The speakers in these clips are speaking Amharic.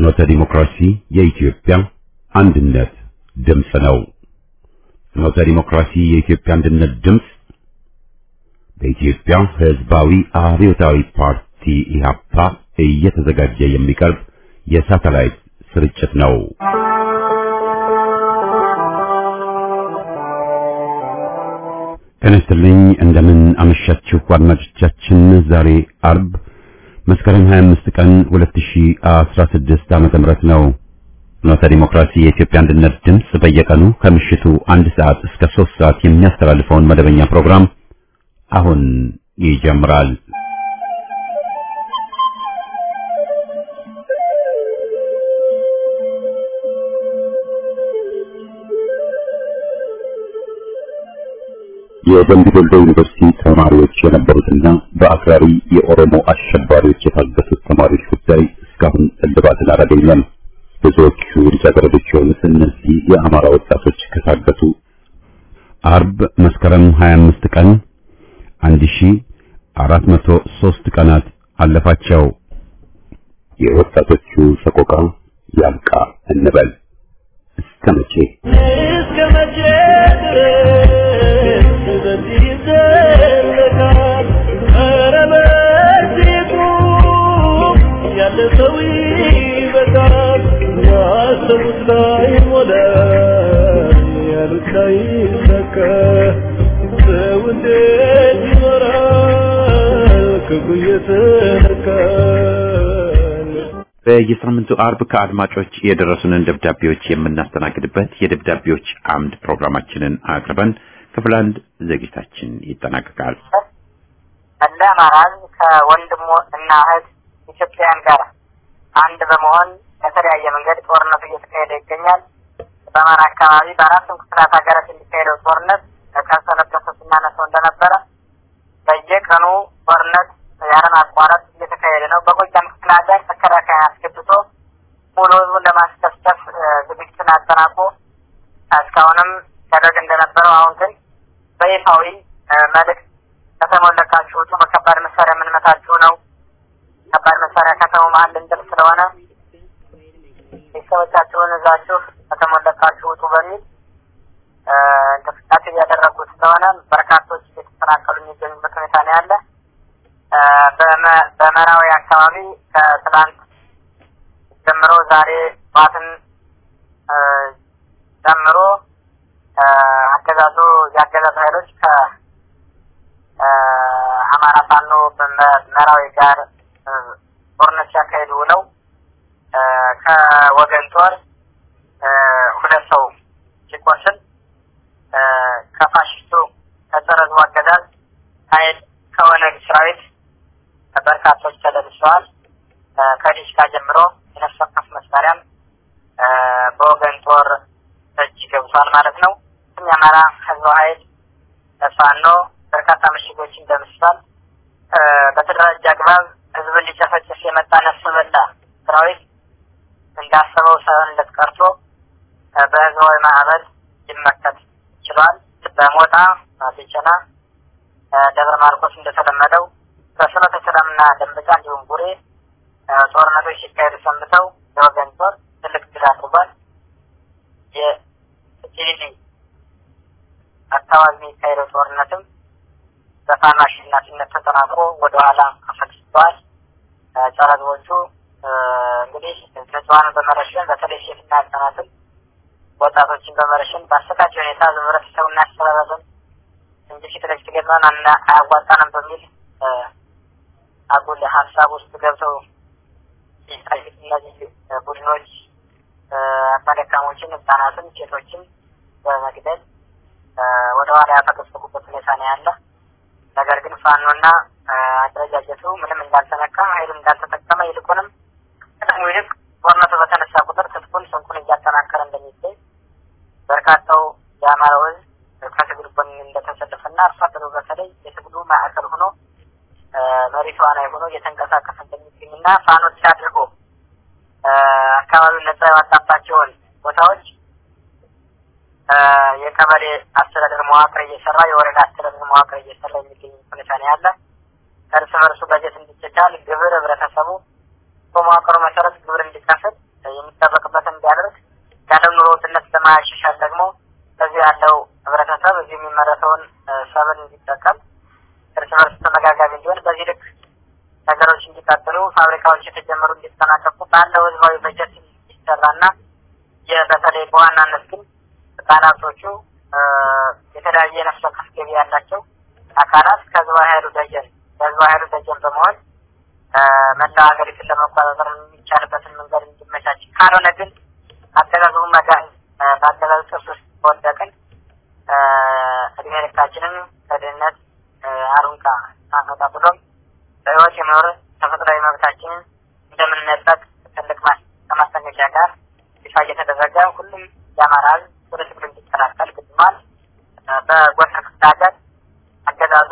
ፍኖተ ዲሞክራሲ የኢትዮጵያ አንድነት ድምፅ ነው። ፍኖተ ዲሞክራሲ የኢትዮጵያ አንድነት ድምፅ በኢትዮጵያ ሕዝባዊ አብዮታዊ ፓርቲ ኢህአፓ እየተዘጋጀ የሚቀርብ የሳተላይት ስርጭት ነው። ጤና ይስጥልኝ። እንደምን አመሻችሁ አድማጮቻችን። ዛሬ አርብ መስከረም 25 ቀን 2016 ዓመተ ምህረት ነው። ፍኖተ ዲሞክራሲ የኢትዮጵያ አንድነት ድምፅ በየቀኑ ከምሽቱ አንድ ሰዓት እስከ 3 ሰዓት የሚያስተላልፈውን መደበኛ ፕሮግራም አሁን ይጀምራል። የደምቢ ዶሎ ዩኒቨርሲቲ ተማሪዎች የነበሩትና በአክራሪ የኦሮሞ አሸባሪዎች የታገቱት ተማሪዎች ጉዳይ እስካሁን እልባትን አላገኘም። ብዙዎቹ ልጃገረዶች የሆኑት እነዚህ የአማራ ወጣቶች ከታገቱ አርብ መስከረም 25 ቀን 1403 ቀናት አለፋቸው። የወጣቶቹ ሰቆቃ ያብቃ እንበል። እስከ መቼ እስከ መቼ ድረስ በዚህ ይዘለቃል? ኧረ በዚህ ቁም፣ ያለ ሰው ይበቃል። ያሰቡት ላይ ሞላ፣ ያሉት ላይ ሰካ። ሰው እንዴት ይኖራል ክፉ እየተነካል? በየሳምንቱ አርብ ከአድማጮች የደረሱንን ደብዳቤዎች የምናስተናግድበት የደብዳቤዎች አምድ ፕሮግራማችንን አቅርበን ክፍል አንድ ዝግጅታችን ይጠናቀቃል። እንደ አማራ ሕዝብ ከወንድሙ እና እህት ኢትዮጵያውያን ጋር አንድ በመሆን በተለያየ መንገድ ጦርነቱ እየተካሄደ ይገኛል። በአማራ አካባቢ በአራቱም ክፍላት ሀገራት የሚካሄደው ጦርነት ከሰነበተ ስናነሰው እንደነበረ በየቀኑ ጦርነት ያለማቋረጥ እየተካሄደ ነው። በጎጃም ክፍለ ሀገር መከላከያ አስገብቶ ሙሉ ህዝቡን ለማስደሰት ዝግጅትን አጠናቆ እስካሁንም ሲያደርግ እንደነበረው አሁን ግን በይፋዊ መልእክት ከተማውን ለቃችሁ ውጡ፣ በከባድ መሳሪያ የምንመታችሁ ነው። ከባድ መሳሪያ ከተማው መሀል ልንጥል ስለሆነ ቤተሰቦቻችሁን እዛችሁ ከተማውን ለቃችሁ ውጡ በሚል እንቅስቃሴ እያደረጉ ስለሆነ በርካቶች እየተፈናቀሉ የሚገኙበት ሁኔታ ነው ያለ። በመ- በመራዊ አካባቢ ከትላንት ጀምሮ ዛሬ ጠዋትን እ፣ ጀምሮ እ፣ አገዛዙ የአገዛዙ ኃይሎች ከአማራ ፋኖ በመራዊ ጋር እ፣ ጦርነት ሲያካሂዱ ውለው እ፣ ከወገን ጦር እ፣ ሁለት ሰው ሲቆስል እ፣ ከፋሽስቱ ከጸረ ሕዝቡ አገዛዝ ኃይል ከኦነግ ሰራዊት በርካቶች ተደምስሰዋል። እ፣ ከዲሽካ ጀምሮ የነፍስ ወከፍ መሳሪያም እ፣ በወገን ጦር እጅ ገብቷል ማለት ነው። የአማራ ህዝብ ኃይል ፋኖ በርካታ ምሽጎችን ደምስሷል። እ፣ በተደራጀ አግባብ ህዝብን ሊጨፈጭፍ የመጣ ነፍስ በላ ሰራዊት እንዳሰበው ሳይሆን እንደተቀርቶ እ፣ በህዝባዊ ማዕበል ሊመከት ችሏል። በሞጣ ቢቸና እ፣ ደብረ ማርቆስ እንደተለመደው በፍኖተ ሰላምና ደንበጫ እንዲሁም ቡሬ እ፣ ጦርነቶች ሲካሄዱ ሰንብተው የወገን ጦር ትልቅ ድል አድርጓል። የቲሊሊ አካባቢ የሚካሄደው ጦርነትም በፋኖ አሸናፊነት ተጠናክሮ ወደኋላ አፈግፍገዋል። እ፣ ጸረ ህዝቦቹ እ፣ እንግዲህ ንጹሐንን በመረሸን በተለይ ሴትና ህጻናትን ወጣቶችን በመረሸን በአሰቃቂ ሁኔታ ህብረተሰቡ እናስተባበርን እንጂ ፊት ለፊት ገጥመን አና- አያዋጣንም በሚል እ፣ አጉል ሀሳብ ውስጥ ገብተው ሲታዩት እነዚህ እ፣ ቡድኖች እ፣ አቅመ ደካሞችን፣ ህጻናትን፣ ሴቶችን በመግደል እ፣ ወደኋላ ያፈገፈጉበት ሁኔታ ነው ያለ። ነገር ግን ፋኖና እ፣ አደረጃጀቱ ምንም እንዳልተነካ ኃይሉን እንዳልተጠቀመ ይልቁንም ከጥቅሙ ይልቅ ጦርነቱ በተነሳ ቁጥር ትጥቁን ስንቁን እያጠናከረ እንደሚገኝ በርካታው የአማራው ህዝብ ከትግል ጎን እንደተሰለፈና አርሶ አደሩ በተለይ የትግሉ ማዕከል ሆኖ እ፣ መሪ ተዋናይ ሆኖ እየተንቀሳቀሰ እንደሚገኝና ፋኖች አድርጎ እ፣ አካባቢውን ነጻ ያወጣባቸውን ቦታዎች እ፣ የቀበሌ አስተዳደር መዋቅር እየሰራ የወረዳ አስተዳደር መዋቅር እየሰራ የሚገኝ ሁኔታ ነው ያለ። እርስ በርሱ በጀት እንዲቻቻል ግብር ህብረተሰቡ በመዋቅሩ መሰረት ግብር እንዲከፍል የሚጠበቅበትን እንዲያደርግ ያለው ኑሮ ውድነት ለማሻሻል ደግሞ በዚህ ያለው ህብረተሰብ እዚህ የሚመረተውን ሰብል እንዲጠቀም እርስ በርስ ተመጋጋቢ እንዲሆን በዚህ ልክ ነገሮች እንዲቀጥሉ ፋብሪካዎች የተጀመሩ እንዲጠናቀቁ ባለው ህዝባዊ በጀት እንዲሰራና በተለይ በዋናነት ግን ህጻናቶቹ የተለያየ የነፍስ ወከፍ ገቢ ያላቸው አካላት ከህዝባዊ ኃይሉ ደጀን ከህዝባዊ ኃይሉ ደጀን በመሆን መላው ሀገሪቱን ለመቆጣጠር የሚቻልበትን መንገድ እንዲመቻች ካልሆነ ግን አገዛዙ መጋን በአገዛዙ ጥርስ ውስጥ ከወደቅን እድሜ ልካችንን ከድህነት አሩንቃ አንወጣ ብሎም በህይወት የመኖር ተፈጥሯዊ መብታችንን እንደምንነጠቅ ትልቅ ከማስጠንቀቂያ ጋር ይፋ እየተደረገ ሁሉም የአማራ ህዝብ ወደ ትግሉ እንዲቀላቀል ግድሟል። በጎንደር ክፍለ ሀገር አገዛዙ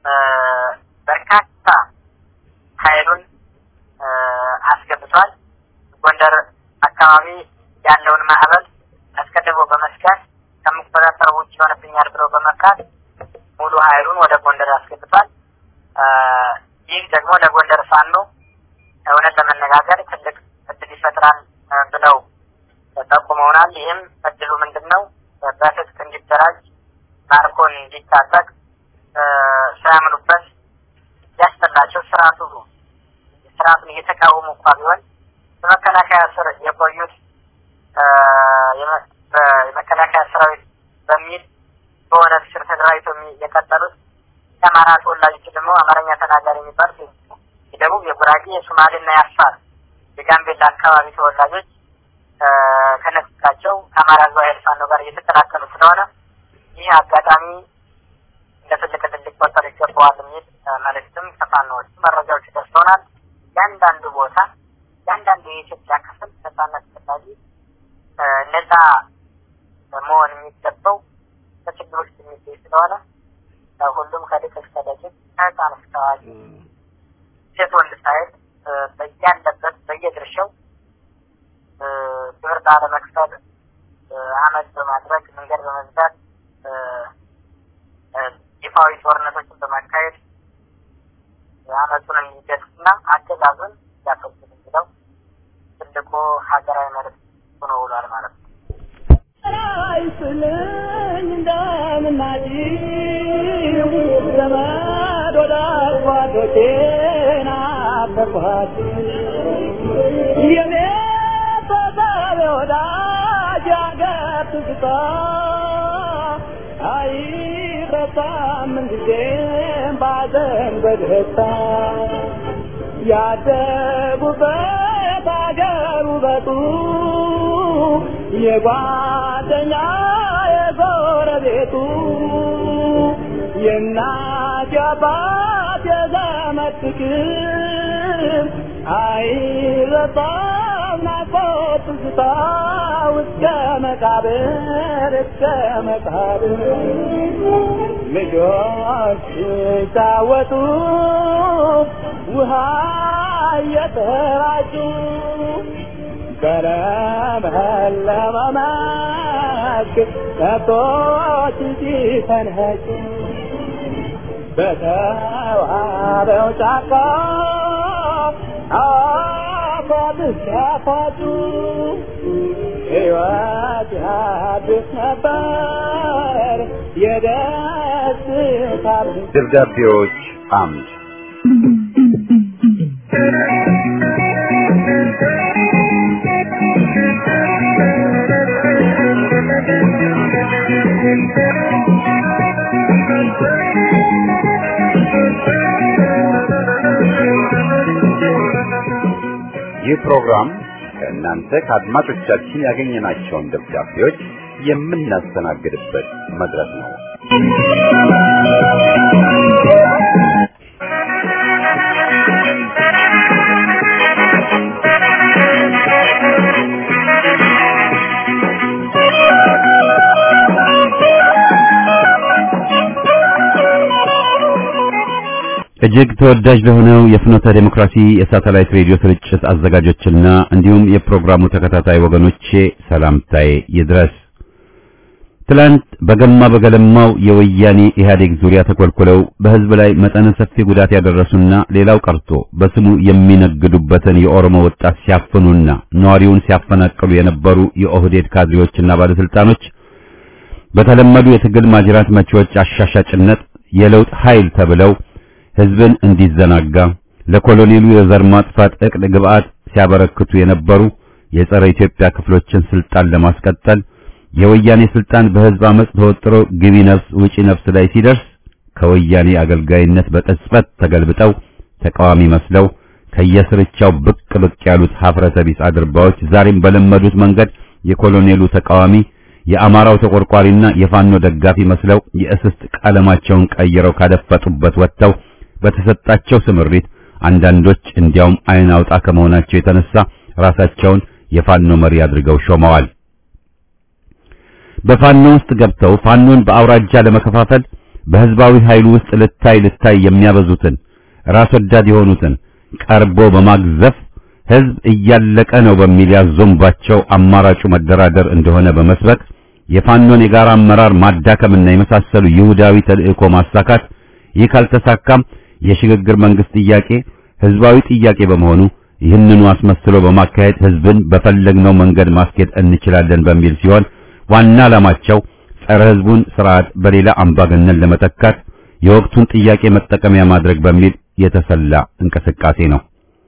በርካታ ኃይሉን አስገብቷል። ጎንደር አካባቢ ያለውን ማዕበል አስቀድሞ በመስጋት ከምቆጣጠር ውጭ ይሆንብኛል ብሎ በመፍራት ሙሉ ኃይሉን ወደ ጎንደር አስገብቷል። ይህ ደግሞ ለጎንደር ፋኖ እውነት ለመነጋገር ትልቅ እድል ይፈጥራል ብለው ጠቁመውናል። ይህም እድሉ ምንድን ነው? በትጥቅ እንዲደራጅ ማርኮን እንዲታጠቅ ሳያምኑበት ያስጠላቸው ስርዓቱ ስርዓቱን እየተቃወሙ እንኳ ቢሆን በመከላከያ ስር የቆዩት የመከላከያ ሰራዊት በሚል በሆነ ስር ተደራጅተው የቀጠሉት የአማራ ተወላጆች ደግሞ አማርኛ ተናጋሪ የሚባሉት የደቡብ፣ የጉራጌ፣ የሶማሌና የአፋር የጋምቤላ አካባቢ ተወላጆች ከነጥቃቸው ከአማራ ህዝባዊ ኃይል ፋኖ ጋር እየተቀላቀሉ ስለሆነ ይህ አጋጣሚ እንደ ትልቅ ድል ሊቆጠር ይገባዋል የሚል መልእክትም ከፋኖዎች መረጃዎች ደርሰውናል። ያንዳንዱ ቦታ ያንዳንዱ የኢትዮጵያ ክፍል ነጻነት ፈላጊ ነጻ መሆን የሚገባው በችግር ውስጥ የሚገኝ ስለሆነ ሁሉም ከልቅ እስከ ደቂቅ ከህፃን እስከ አዋቂ ሴት ወንድ ሳይል በያለበት በየድርሻው ግብር ላለመክፈል አመት በማድረግ መንገድ በመዝጋት ይፋዊ ጦርነቶችን በማካሄድ አመቱን እንዲገድና አገዛዙን ሊያስወግድ የሚለው ትልቁ ሀገራዊ መልዕክት ሆኖ ውሏል ማለት ነው። አይስልኝ እንደምናጭው ዘመድ ወዳጅ ጓዶቼን አፈርኳት የኔ ተሳቢ ወዳጅ አገር ትዝታ አይረሳም ምንጊዜም ባዘን በደስታ ያደጉበት አገር ውበቱ የጓደኛ የጎረቤቱ የእናት የአባት የዘመድ ፍቅር አይረሳም ናፍቆት ትዝታ እስከ መቃብር እስከ መቃብር ልጆች ሲጫወቱ ውሃ እየተራጩ በለመለመ መስክ ከብቶች ሲፈንጩ በተዋበው ጫካ አፏት ሲያፋጩ ሕይወት ያድስ ነበር የደስታ ደብዳቤዎች አምድ ይህ ፕሮግራም ከእናንተ ከአድማጮቻችን ያገኘናቸውን ደብዳቤዎች የምናስተናግድበት መድረክ ነው። እጅግ ተወዳጅ ለሆነው የፍኖተ ዴሞክራሲ የሳተላይት ሬዲዮ ስርጭት አዘጋጆችና እንዲሁም የፕሮግራሙ ተከታታይ ወገኖቼ ሰላምታዬ ይድረስ። ትላንት በገማ በገለማው የወያኔ ኢህአዴግ ዙሪያ ተኮልኩለው በህዝብ ላይ መጠነ ሰፊ ጉዳት ያደረሱና ሌላው ቀርቶ በስሙ የሚነግዱበትን የኦሮሞ ወጣት ሲያፍኑና ነዋሪውን ሲያፈናቅሉ የነበሩ የኦህዴድ ካድሬዎችና ባለስልጣኖች በተለመዱ የትግል ማጅራት መቺዎች አሻሻጭነት የለውጥ ኃይል ተብለው ህዝብን እንዲዘናጋ ለኮሎኔሉ የዘር ማጥፋት እቅድ ግብዓት ሲያበረክቱ የነበሩ የጸረ ኢትዮጵያ ክፍሎችን ስልጣን ለማስቀጠል የወያኔ ስልጣን በህዝብ አመጽ ተወጥሮ ግቢ ነፍስ ውጪ ነፍስ ላይ ሲደርስ ከወያኔ አገልጋይነት በቅጽበት ተገልብጠው ተቃዋሚ መስለው ከየስርቻው ብቅ ብቅ ያሉት ሀፍረተ ቢስ አድርባዎች ዛሬም በለመዱት መንገድ የኮሎኔሉ ተቃዋሚ የአማራው ተቆርቋሪና የፋኖ ደጋፊ መስለው የእስስት ቀለማቸውን ቀይረው ካደፈጡበት ወጥተው በተሰጣቸው ስምሪት አንዳንዶች እንዲያውም አይን አውጣ ከመሆናቸው የተነሳ ራሳቸውን የፋኖ መሪ አድርገው ሾመዋል። በፋኖ ውስጥ ገብተው ፋኖን በአውራጃ ለመከፋፈል በህዝባዊ ኃይሉ ውስጥ ልታይ ልታይ የሚያበዙትን ራስ ወዳድ የሆኑትን ቀርቦ በማግዘፍ ህዝብ እያለቀ ነው በሚል ያዞምባቸው አማራጩ መደራደር እንደሆነ በመስበክ የፋኖን የጋራ አመራር ማዳከምና የመሳሰሉ ይሁዳዊ ተልእኮ ማሳካት ይህ ካልተሳካም የሽግግር መንግስት ጥያቄ ህዝባዊ ጥያቄ በመሆኑ ይህንኑ አስመስሎ በማካሄድ ህዝብን በፈለግነው መንገድ ማስኬድ እንችላለን በሚል ሲሆን ዋና ዓላማቸው ጸረ ህዝቡን ስርዓት በሌላ አምባገነን ለመተካት የወቅቱን ጥያቄ መጠቀሚያ ማድረግ በሚል የተሰላ እንቅስቃሴ ነው።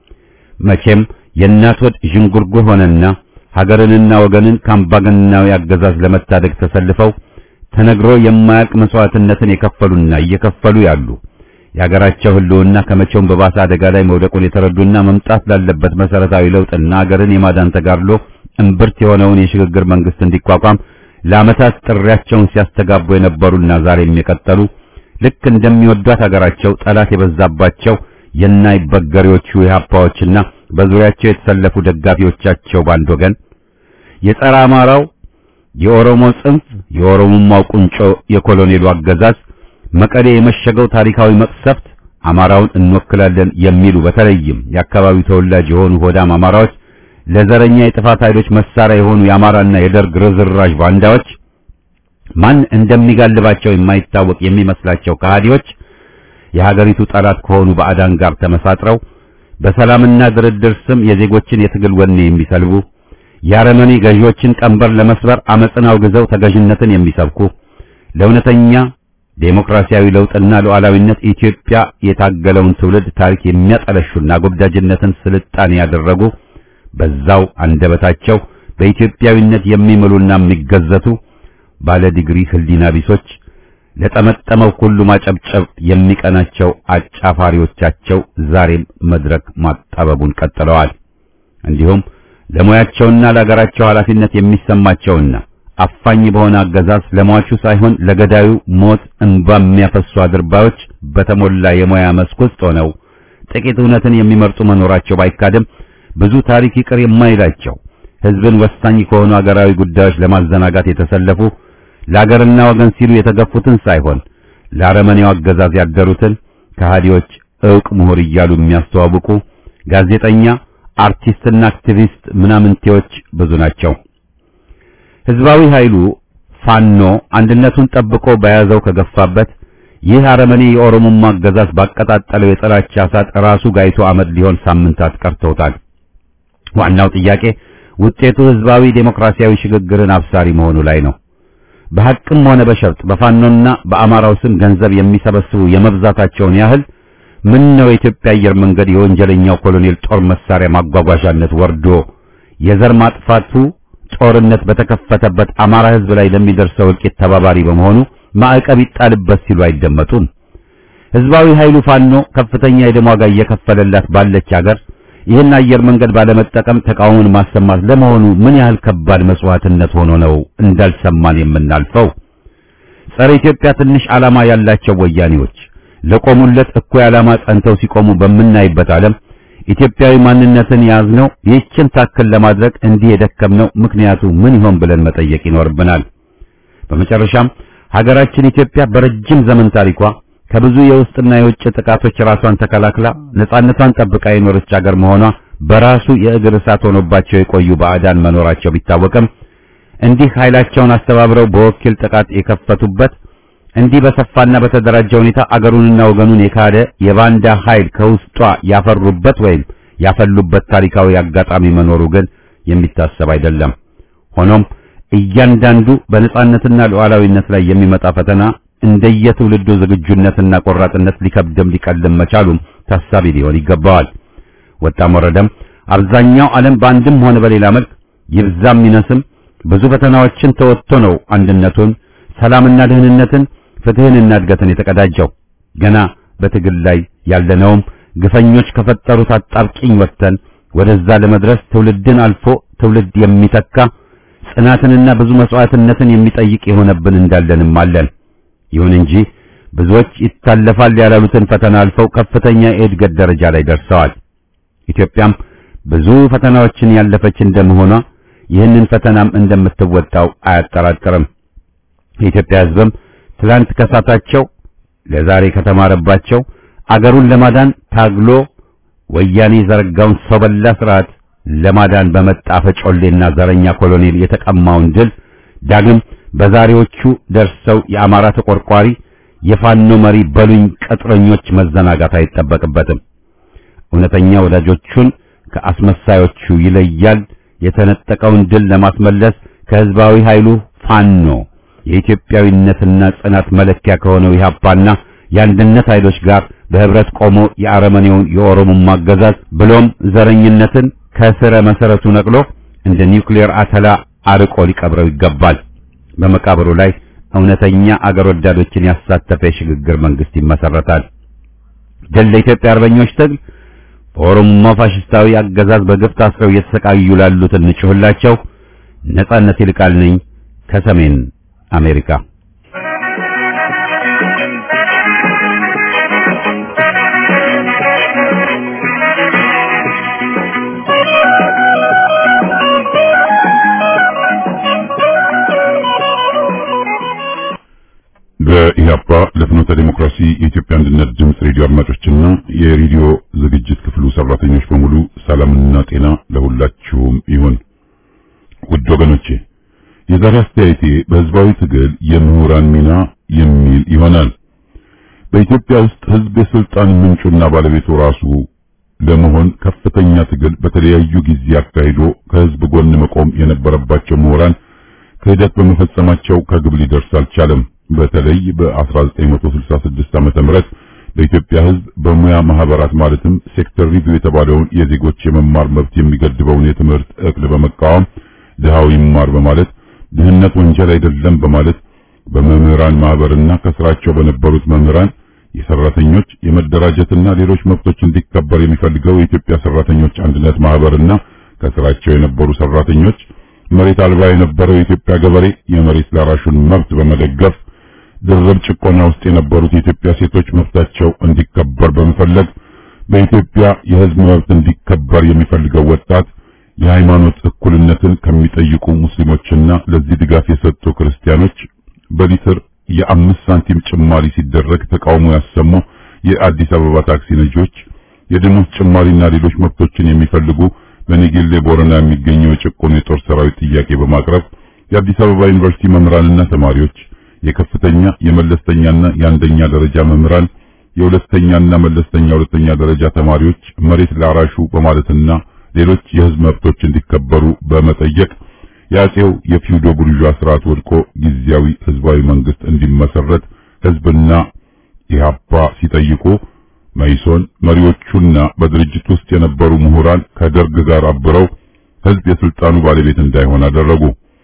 መቼም የእናት ወድ ዥንጉርጉር ሆነና ሀገርንና ወገንን ከአምባገነናዊ አገዛዝ ለመታደግ ተሰልፈው ተነግሮ የማያልቅ መስዋዕትነትን የከፈሉና እየከፈሉ ያሉ የሀገራቸው ህልውና ከመቼውም በባሰ አደጋ ላይ መውደቁን የተረዱና መምጣት ላለበት መሰረታዊ ለውጥና ሀገርን የማዳን ተጋድሎ እምብርት የሆነውን የሽግግር መንግስት እንዲቋቋም ለዓመታት ጥሪያቸውን ሲያስተጋቡ የነበሩና ዛሬም የቀጠሉ ልክ እንደሚወዷት ሀገራቸው ጠላት የበዛባቸው የናይበገሬዎቹ የሀፓዎችና በዙሪያቸው የተሰለፉ ደጋፊዎቻቸው ባንድ ወገን የጸረ አማራው የኦሮሞ ጽንፍ የኦሮሞማው ቁንጮ የኮሎኔሉ አገዛዝ መቀሌ የመሸገው ታሪካዊ መቅሰፍት አማራውን እንወክላለን የሚሉ በተለይም የአካባቢው ተወላጅ የሆኑ ሆዳም አማራዎች ለዘረኛ የጥፋት ኃይሎች መሳሪያ የሆኑ የአማራና የደርግ ርዝራዥ ባንዳዎች ማን እንደሚጋልባቸው የማይታወቅ የሚመስላቸው ከሃዲዎች የሀገሪቱ ጠላት ከሆኑ ባዕዳን ጋር ተመሳጥረው በሰላምና ድርድር ስም የዜጎችን የትግል ወኔ የሚሰልቡ የአረመኔ ገዢዎችን ቀንበር ለመስበር አመፅን አውግዘው ተገዥነትን የሚሰብኩ ለእውነተኛ ዴሞክራሲያዊ ለውጥና ሉዓላዊነት ኢትዮጵያ የታገለውን ትውልድ ታሪክ የሚያጠለሹና ጎብዳጅነትን ስልጣኔ ያደረጉ በዛው አንደበታቸው በኢትዮጵያዊነት የሚምሉና የሚገዘቱ ባለ ዲግሪ ህሊና ቢሶች ለጠመጠመው ሁሉ ማጨብጨብ የሚቀናቸው አጫፋሪዎቻቸው ዛሬም መድረክ ማጣበቡን ቀጥለዋል። እንዲሁም ለሙያቸውና ለሀገራቸው ኃላፊነት የሚሰማቸውና አፋኝ በሆነ አገዛዝ ለሟቹ ሳይሆን ለገዳዩ ሞት እንባ የሚያፈሱ አድርባዮች በተሞላ የሙያ መስክ ውስጥ ሆነው ጥቂት እውነትን የሚመርጡ መኖራቸው ባይካድም ብዙ ታሪክ ይቅር የማይላቸው ህዝብን ወሳኝ ከሆኑ አገራዊ ጉዳዮች ለማዘናጋት የተሰለፉ ለአገርና ወገን ሲሉ የተገፉትን ሳይሆን ለአረመኔው አገዛዝ ያደሩትን ከሃዲዎች ዕውቅ ምሁር እያሉ የሚያስተዋውቁ ጋዜጠኛ፣ አርቲስትና አክቲቪስት ምናምንቴዎች ብዙ ናቸው። ህዝባዊ ኃይሉ ፋኖ አንድነቱን ጠብቆ በያዘው ከገፋበት ይህ አረመኔ የኦሮሞማ አገዛዝ ባቀጣጠለው የጥላቻ እሳት ራሱ ጋይቶ አመድ ሊሆን ሳምንታት ቀርተውታል። ዋናው ጥያቄ ውጤቱ ህዝባዊ ዴሞክራሲያዊ ሽግግርን አብሳሪ መሆኑ ላይ ነው። በሐቅም ሆነ በሸፍጥ በፋኖና በአማራው ስም ገንዘብ የሚሰበስቡ የመብዛታቸውን ያህል ምን ነው የኢትዮጵያ አየር መንገድ የወንጀለኛው ኮሎኔል ጦር መሳሪያ ማጓጓዣነት ወርዶ የዘር ማጥፋቱ ጦርነት በተከፈተበት አማራ ህዝብ ላይ ለሚደርሰው እልቂት ተባባሪ በመሆኑ ማዕቀብ ይጣልበት ሲሉ አይደመጡም። ህዝባዊ ኃይሉ ፋኖ ከፍተኛ የደም ዋጋ እየከፈለላት ባለች ሀገር ይህን አየር መንገድ ባለመጠቀም ተቃውሞን ማሰማት ለመሆኑ ምን ያህል ከባድ መስዋዕትነት ሆኖ ነው እንዳልሰማን የምናልፈው? ጸረ ኢትዮጵያ ትንሽ ዓላማ ያላቸው ወያኔዎች ለቆሙለት እኩይ ዓላማ ጸንተው ሲቆሙ በምናይበት ዓለም ኢትዮጵያዊ ማንነትን ያዝነው ይህችን ታክል ለማድረግ እንዲህ የደከምነው ምክንያቱ ምን ይሆን ብለን መጠየቅ ይኖርብናል። በመጨረሻም ሀገራችን ኢትዮጵያ በረጅም ዘመን ታሪኳ ከብዙ የውስጥና የውጭ ጥቃቶች ራሷን ተከላክላ ነጻነቷን ጠብቃ የኖረች ሀገር መሆኗ በራሱ የእግር እሳት ሆኖባቸው የቆዩ ባዕዳን መኖራቸው ቢታወቅም እንዲህ ኃይላቸውን አስተባብረው በወኪል ጥቃት የከፈቱበት እንዲህ በሰፋና በተደራጀ ሁኔታ አገሩንና ወገኑን የካደ የባንዳ ኃይል ከውስጧ ያፈሩበት ወይም ያፈሉበት ታሪካዊ አጋጣሚ መኖሩ ግን የሚታሰብ አይደለም። ሆኖም እያንዳንዱ በነጻነትና ሉዓላዊነት ላይ የሚመጣ ፈተና እንደየትውልዱ ዝግጁነትና ቆራጥነት ሊከብድም ሊቀልም መቻሉም ታሳቢ ሊሆን ይገባዋል። ወጣም ወረደም አብዛኛው ዓለም በአንድም ሆነ በሌላ መልክ ይብዛም ይነስም ብዙ ፈተናዎችን ተወጥቶ ነው አንድነቱን፣ ሰላምና ደህንነትን፣ ፍትህንና እድገትን የተቀዳጀው። ገና በትግል ላይ ያለነውም ግፈኞች ከፈጠሩት አጣብቂኝ ወጥተን ወደዛ ለመድረስ ትውልድን አልፎ ትውልድ የሚተካ ጽናትንና ብዙ መስዋዕትነትን የሚጠይቅ የሆነብን እንዳለንም አለን። ይሁን እንጂ ብዙዎች ይታለፋል ያላሉትን ፈተና አልፈው ከፍተኛ የእድገት ደረጃ ላይ ደርሰዋል። ኢትዮጵያም ብዙ ፈተናዎችን ያለፈች እንደመሆኗ ይህንን ፈተናም እንደምትወጣው አያጠራጥርም። የኢትዮጵያ ሕዝብም ትላንት ከሳታቸው ለዛሬ ከተማረባቸው አገሩን ለማዳን ታግሎ ወያኔ ዘረጋውን ሰው በላ ስርዓት ለማዳን በመጣ ፈጮሌና ዘረኛ ኮሎኔል የተቀማውን ድል ዳግም በዛሬዎቹ ደርሰው የአማራ ተቆርቋሪ የፋኖ መሪ በሉኝ ቅጥረኞች መዘናጋት አይጠበቅበትም። እውነተኛ ወዳጆቹን ከአስመሳዮቹ ይለያል። የተነጠቀውን ድል ለማስመለስ ከህዝባዊ ኃይሉ ፋኖ የኢትዮጵያዊነትና ጽናት መለኪያ ከሆነው ኢህአፓና የአንድነት ኃይሎች ጋር በህብረት ቆሞ የአረመኔውን የኦሮሞማ አገዛዝ ብሎም ዘረኝነትን ከስረ መሰረቱ ነቅሎ እንደ ኒውክሌር አተላ አርቆ ሊቀብረው ይገባል። በመቃብሩ ላይ እውነተኛ አገር ወዳዶችን ያሳተፈ የሽግግር መንግስት ይመሰረታል። ድል ለኢትዮጵያ አርበኞች ትግል በኦሮሞማ ፋሽስታዊ አገዛዝ በግፍ ታስረው እየተሰቃዩ ላሉት እንጭሁላቸው። ነጻነት ይልቃል ነኝ ከሰሜን አሜሪካ። በኢህአፓ ለፍኖተ ዴሞክራሲ የኢትዮጵያ አንድነት ድምፅ ሬዲዮ አድማጮችና የሬዲዮ ዝግጅት ክፍሉ ሰራተኞች በሙሉ ሰላምና ጤና ለሁላችሁም ይሁን። ውድ ወገኖቼ የዛሬ አስተያየቴ በህዝባዊ ትግል የምሁራን ሚና የሚል ይሆናል። በኢትዮጵያ ውስጥ ህዝብ የስልጣን ምንጩና ባለቤቱ ራሱ ለመሆን ከፍተኛ ትግል በተለያዩ ጊዜ አካሂዶ ከህዝብ ጎን መቆም የነበረባቸው ምሁራን ክህደት በመፈጸማቸው ከግብ ሊደርስ አልቻለም። በተለይ በ1966 ዓመተ ምህረት በኢትዮጵያ ህዝብ በሙያ ማህበራት ማለትም ሴክተር ሪቪው የተባለውን የዜጎች የመማር መብት የሚገድበውን የትምህርት እቅድ በመቃወም ድሃው ይማር በማለት ድህነት ወንጀል አይደለም በማለት በመምህራን ማህበርና ከስራቸው በነበሩት መምህራን የሰራተኞች የመደራጀትና ሌሎች መብቶች እንዲከበር የሚፈልገው የኢትዮጵያ ሰራተኞች አንድነት ማህበርና ከስራቸው የነበሩ ሰራተኞች መሬት አልባ የነበረው የኢትዮጵያ ገበሬ የመሬት ላራሹን መብት በመደገፍ ድርብ ጭቆና ውስጥ የነበሩት የኢትዮጵያ ሴቶች መብታቸው እንዲከበር በመፈለግ በኢትዮጵያ የህዝብ መብት እንዲከበር የሚፈልገው ወጣት የሃይማኖት እኩልነትን ከሚጠይቁ ሙስሊሞችና ለዚህ ድጋፍ የሰጡ ክርስቲያኖች በሊትር የአምስት ሳንቲም ጭማሪ ሲደረግ ተቃውሞ ያሰሙ የአዲስ አበባ ታክሲ ነጂዎች የደሞዝ ጭማሪና ሌሎች መብቶችን የሚፈልጉ በኔጌሌ ቦረና የሚገኘው የጭቆኑ የጦር ሰራዊት ጥያቄ በማቅረብ የአዲስ አበባ ዩኒቨርሲቲ መምህራንና ተማሪዎች፣ የከፍተኛ የመለስተኛና የአንደኛ ደረጃ መምህራን፣ የሁለተኛና መለስተኛ ሁለተኛ ደረጃ ተማሪዎች መሬት ላራሹ በማለትና ሌሎች የህዝብ መብቶች እንዲከበሩ በመጠየቅ የአጼው የፊውዶ ቡርዣ ስርዓት ወድቆ ጊዜያዊ ህዝባዊ መንግስት እንዲመሰረት ህዝብና ኢህአፓ ሲጠይቁ መይሶን መሪዎቹና በድርጅት ውስጥ የነበሩ ምሁራን ከደርግ ጋር አብረው ህዝብ የስልጣኑ ባለቤት እንዳይሆን አደረጉ።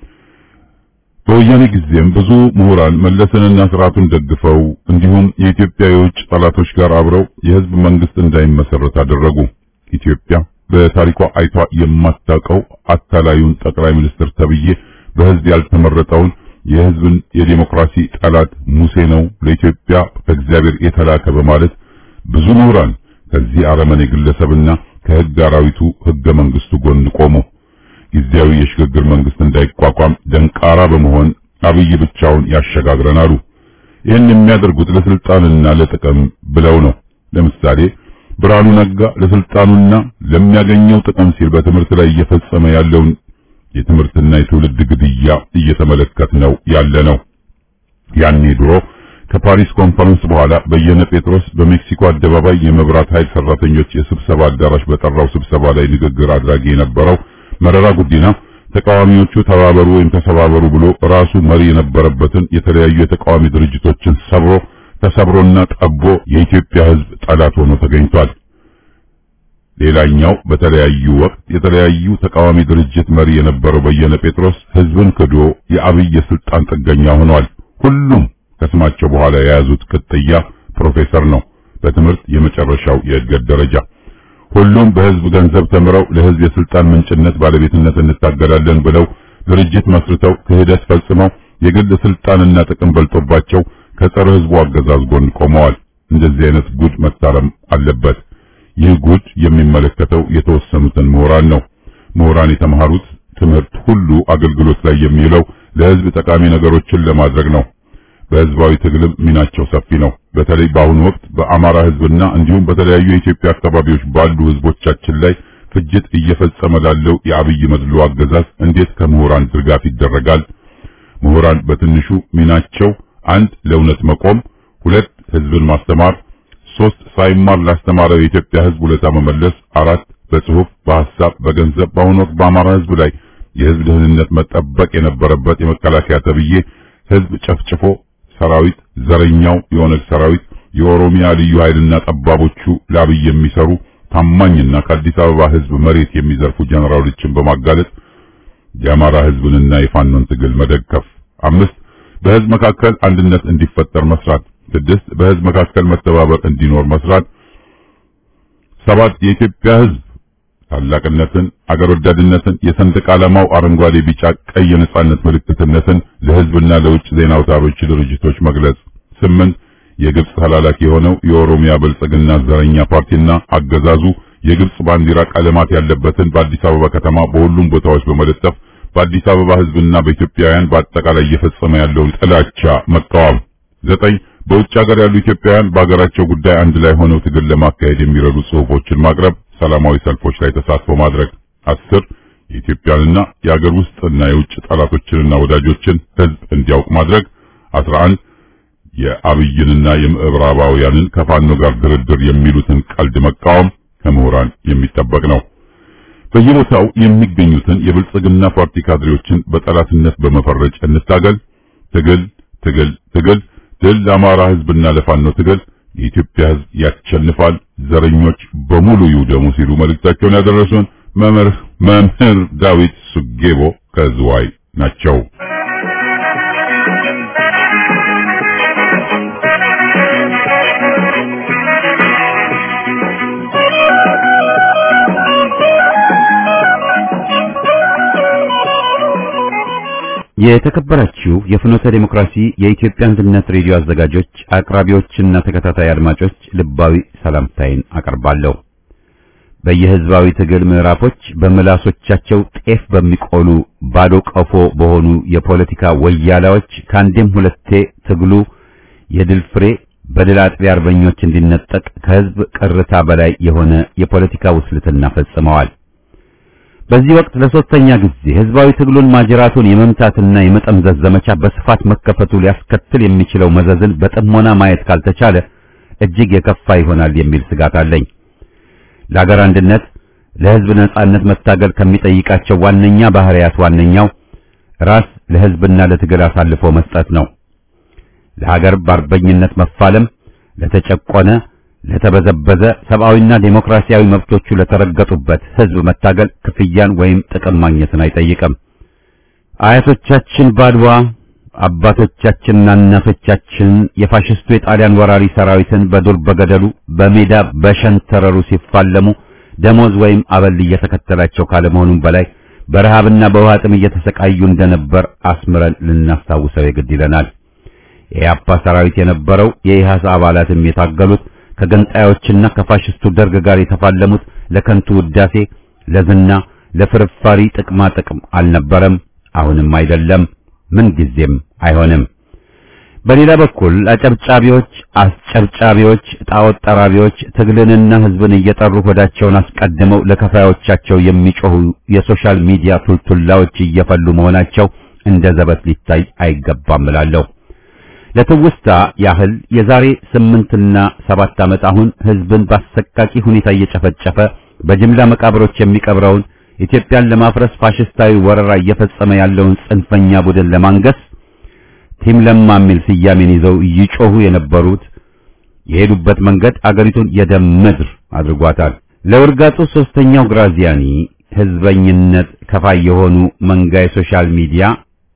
በወያኔ ጊዜም ብዙ ምሁራን መለስንና ስርዓቱን ደግፈው እንዲሁም የኢትዮጵያ የውጭ ጠላቶች ጋር አብረው የህዝብ መንግስት እንዳይመሰረት አደረጉ። ኢትዮጵያ በታሪኳ አይቷ የማታውቀው አታላዩን ጠቅላይ ሚኒስትር ተብዬ በህዝብ ያልተመረጠውን የህዝብን የዲሞክራሲ ጠላት ሙሴ ነው ለኢትዮጵያ ከእግዚአብሔር የተላከ በማለት ብዙ ምሁራን ከዚህ አረመኔ ግለሰብና ከህግ አራዊቱ ህገ መንግስቱ ጎን ቆሙ። ጊዜያዊ የሽግግር መንግስት እንዳይቋቋም ደንቃራ በመሆን አብይ ብቻውን ያሸጋግረን አሉ። ይህን የሚያደርጉት ለስልጣንና ለጥቅም ብለው ነው። ለምሳሌ ብርሃኑ ነጋ ለስልጣኑና ለሚያገኘው ጥቅም ሲል በትምህርት ላይ እየፈጸመ ያለውን የትምህርትና የትውልድ ግድያ እየተመለከትነው ያለ ነው። ያኔ ድሮ ከፓሪስ ኮንፈረንስ በኋላ በየነ ጴጥሮስ በሜክሲኮ አደባባይ የመብራት ኃይል ሰራተኞች የስብሰባ አዳራሽ በጠራው ስብሰባ ላይ ንግግር አድራጊ የነበረው መረራ ጉዲና ተቃዋሚዎቹ ተባበሩ ወይም ተሰባበሩ ብሎ ራሱ መሪ የነበረበትን የተለያዩ የተቃዋሚ ድርጅቶችን ሰብሮ ተሰብሮና ጠቦ የኢትዮጵያ ሕዝብ ጠላት ሆኖ ተገኝቷል። ሌላኛው በተለያዩ ወቅት የተለያዩ ተቃዋሚ ድርጅት መሪ የነበረው በየነ ጴጥሮስ ሕዝብን ክዶ የአብይ የስልጣን ጥገኛ ሆኗል። ሁሉም ከስማቸው በኋላ የያዙት ቅጥያ ፕሮፌሰር ነው። በትምህርት የመጨረሻው የእድገት ደረጃ ሁሉም በህዝብ ገንዘብ ተምረው ለህዝብ የስልጣን ምንጭነት ባለቤትነት እንታገላለን ብለው ድርጅት መስርተው ክህደት ፈጽመው የግል ስልጣንና ጥቅም በልጦባቸው ከጸረ ህዝቡ አገዛዝ ጎን ቆመዋል። እንደዚህ አይነት ጉድ መታረም አለበት። ይህ ጉድ የሚመለከተው የተወሰኑትን ምሁራን ነው። ምሁራን የተማሩት ትምህርት ሁሉ አገልግሎት ላይ የሚውለው ለህዝብ ጠቃሚ ነገሮችን ለማድረግ ነው። በህዝባዊ ትግልም ሚናቸው ሰፊ ነው። በተለይ በአሁኑ ወቅት በአማራ ህዝብና እንዲሁም በተለያዩ የኢትዮጵያ አካባቢዎች ባሉ ህዝቦቻችን ላይ ፍጅት እየፈጸመ ላለው የአብይ መድሎ አገዛዝ እንዴት ከምሁራን ድጋፍ ይደረጋል? ምሁራን በትንሹ ሚናቸው አንድ ለእውነት መቆም፣ ሁለት ህዝብን ማስተማር፣ ሶስት ሳይማር ላስተማረው የኢትዮጵያ ህዝብ ውለታ መመለስ፣ አራት በጽሁፍ በሐሳብ በገንዘብ በአሁኑ ወቅት በአማራ ህዝብ ላይ የህዝብ ደህንነት መጠበቅ የነበረበት የመከላከያ ተብዬ ህዝብ ጨፍጭፎ ሰራዊት ዘረኛው የኦነግ ሰራዊት የኦሮሚያ ልዩ ኃይልና ጠባቦቹ ለአብይ የሚሰሩ ታማኝና ከአዲስ አበባ ህዝብ መሬት የሚዘርፉ ጀነራሎችን በማጋለጥ የአማራ ህዝብንና የፋኖን ትግል መደገፍ። አምስት በህዝብ መካከል አንድነት እንዲፈጠር መስራት። ስድስት በህዝብ መካከል መተባበር እንዲኖር መስራት። ሰባት የኢትዮጵያ ህዝብ ታላቅነትን፣ አገር ወዳድነትን፣ የሰንደቅ ዓላማው አረንጓዴ፣ ቢጫ፣ ቀይ የነጻነት ምልክትነትን ለህዝብና ለውጭ ዜና አውታሮች ድርጅቶች መግለጽ። ስምንት የግብጽ ተላላኪ የሆነው የኦሮሚያ ብልጽግና ዘረኛ ፓርቲና አገዛዙ የግብጽ ባንዲራ ቀለማት ያለበትን በአዲስ አበባ ከተማ በሁሉም ቦታዎች በመለጠፍ በአዲስ አበባ ህዝብና በኢትዮጵያውያን በአጠቃላይ እየፈጸመ ያለውን ጥላቻ መቃወም። ዘጠኝ በውጭ ሀገር ያሉ ኢትዮጵያውያን በሀገራቸው ጉዳይ አንድ ላይ ሆነው ትግል ለማካሄድ የሚረዱ ጽሁፎችን ማቅረብ፣ ሰላማዊ ሰልፎች ላይ ተሳትፎ ማድረግ። አስር የኢትዮጵያንና የሀገር ውስጥና የውጭ ጠላቶችንና ወዳጆችን ህዝብ እንዲያውቅ ማድረግ። አስራ አንድ የአብይንና የምዕራባውያንን ከፋኖ ጋር ድርድር የሚሉትን ቀልድ መቃወም ከምሁራን የሚጠበቅ ነው። በየቦታው የሚገኙትን የብልጽግና ፓርቲ ካድሬዎችን በጠላትነት በመፈረጅ እንታገል። ትግል ትግል ትግል ድል ለአማራ ህዝብና ለፋኖ ትግል። የኢትዮጵያ ህዝብ ያሸንፋል፣ ዘረኞች በሙሉ ይውደሙ ሲሉ መልእክታቸውን ያደረሱን መምህር መምህር ዳዊት ሱጌቦ ከዝዋይ ናቸው። የተከበራችሁ የፍኖተ ዴሞክራሲ የኢትዮጵያ አንድነት ሬዲዮ አዘጋጆች፣ አቅራቢዎችና ተከታታይ አድማጮች ልባዊ ሰላምታይን አቀርባለሁ። በየህዝባዊ ትግል ምዕራፎች በምላሶቻቸው ጤፍ በሚቆሉ ባዶ ቀፎ በሆኑ የፖለቲካ ወያላዎች ከአንዴም ሁለቴ ትግሉ የድል ፍሬ በድል አጥቢ አርበኞች እንዲነጠቅ ከህዝብ ቅርታ በላይ የሆነ የፖለቲካ ውስልትና ፈጽመዋል። በዚህ ወቅት ለሶስተኛ ጊዜ ህዝባዊ ትግሉን ማጅራቱን የመምታትና የመጠምዘዝ ዘመቻ በስፋት መከፈቱ ሊያስከትል የሚችለው መዘዝን በጥሞና ማየት ካልተቻለ እጅግ የከፋ ይሆናል የሚል ስጋት አለኝ። ለሀገር አንድነት፣ ለህዝብ ነጻነት መታገል ከሚጠይቃቸው ዋነኛ ባህሪያት ዋነኛው ራስ ለህዝብና ለትግል አሳልፎ መስጠት ነው። ለሀገር በአርበኝነት መፋለም፣ ለተጨቆነ ለተበዘበዘ ሰብአዊና ዴሞክራሲያዊ መብቶቹ ለተረገጡበት ህዝብ መታገል ክፍያን ወይም ጥቅም ማግኘትን አይጠይቅም። አያቶቻችን ባድዋ አባቶቻችንና እናቶቻችን የፋሽስቱ የጣሊያን ወራሪ ሰራዊትን በዱር በገደሉ በሜዳ በሸንተረሩ ሲፋለሙ ደሞዝ ወይም አበል እየተከተላቸው ካለመሆኑም በላይ በረሃብና በውሃ ጥም እየተሰቃዩ እንደነበር አስምረን ልናስታውሰው የግድ ይለናል። የኢህአፓ ሰራዊት የነበረው የኢህአስ አባላትም የታገሉት ከገንጣዮችና ከፋሽስቱ ደርግ ጋር የተፋለሙት ለከንቱ ውዳሴ፣ ለዝና፣ ለፍርፋሪ ጥቅማ ጥቅም አልነበረም፣ አሁንም አይደለም፣ ምን ጊዜም አይሆንም። በሌላ በኩል አጨብጫቢዎች፣ አስጨብጫቢዎች፣ ጣዖት ጠራቢዎች ትግልንና ህዝብን እየጠሩ ሆዳቸውን አስቀድመው ለከፋዮቻቸው የሚጮሁ የሶሻል ሚዲያ ቱልቱላዎች እየፈሉ መሆናቸው እንደ ዘበት ሊታይ አይገባም እላለሁ። ለትውስታ ያህል የዛሬ ስምንትና ሰባት ዓመት አሁን ህዝብን በአሰቃቂ ሁኔታ እየጨፈጨፈ በጅምላ መቃብሮች የሚቀብረውን ኢትዮጵያን ለማፍረስ ፋሽስታዊ ወረራ እየፈጸመ ያለውን ጽንፈኛ ቡድን ለማንገስ ቲም ለማ የሚል ስያሜን ይዘው እይጮሁ የነበሩት የሄዱበት መንገድ አገሪቱን የደም ምድር አድርጓታል። ለውርጋጡ ሶስተኛው ግራዚያኒ ህዝበኝነት ከፋይ የሆኑ መንጋ የሶሻል ሚዲያ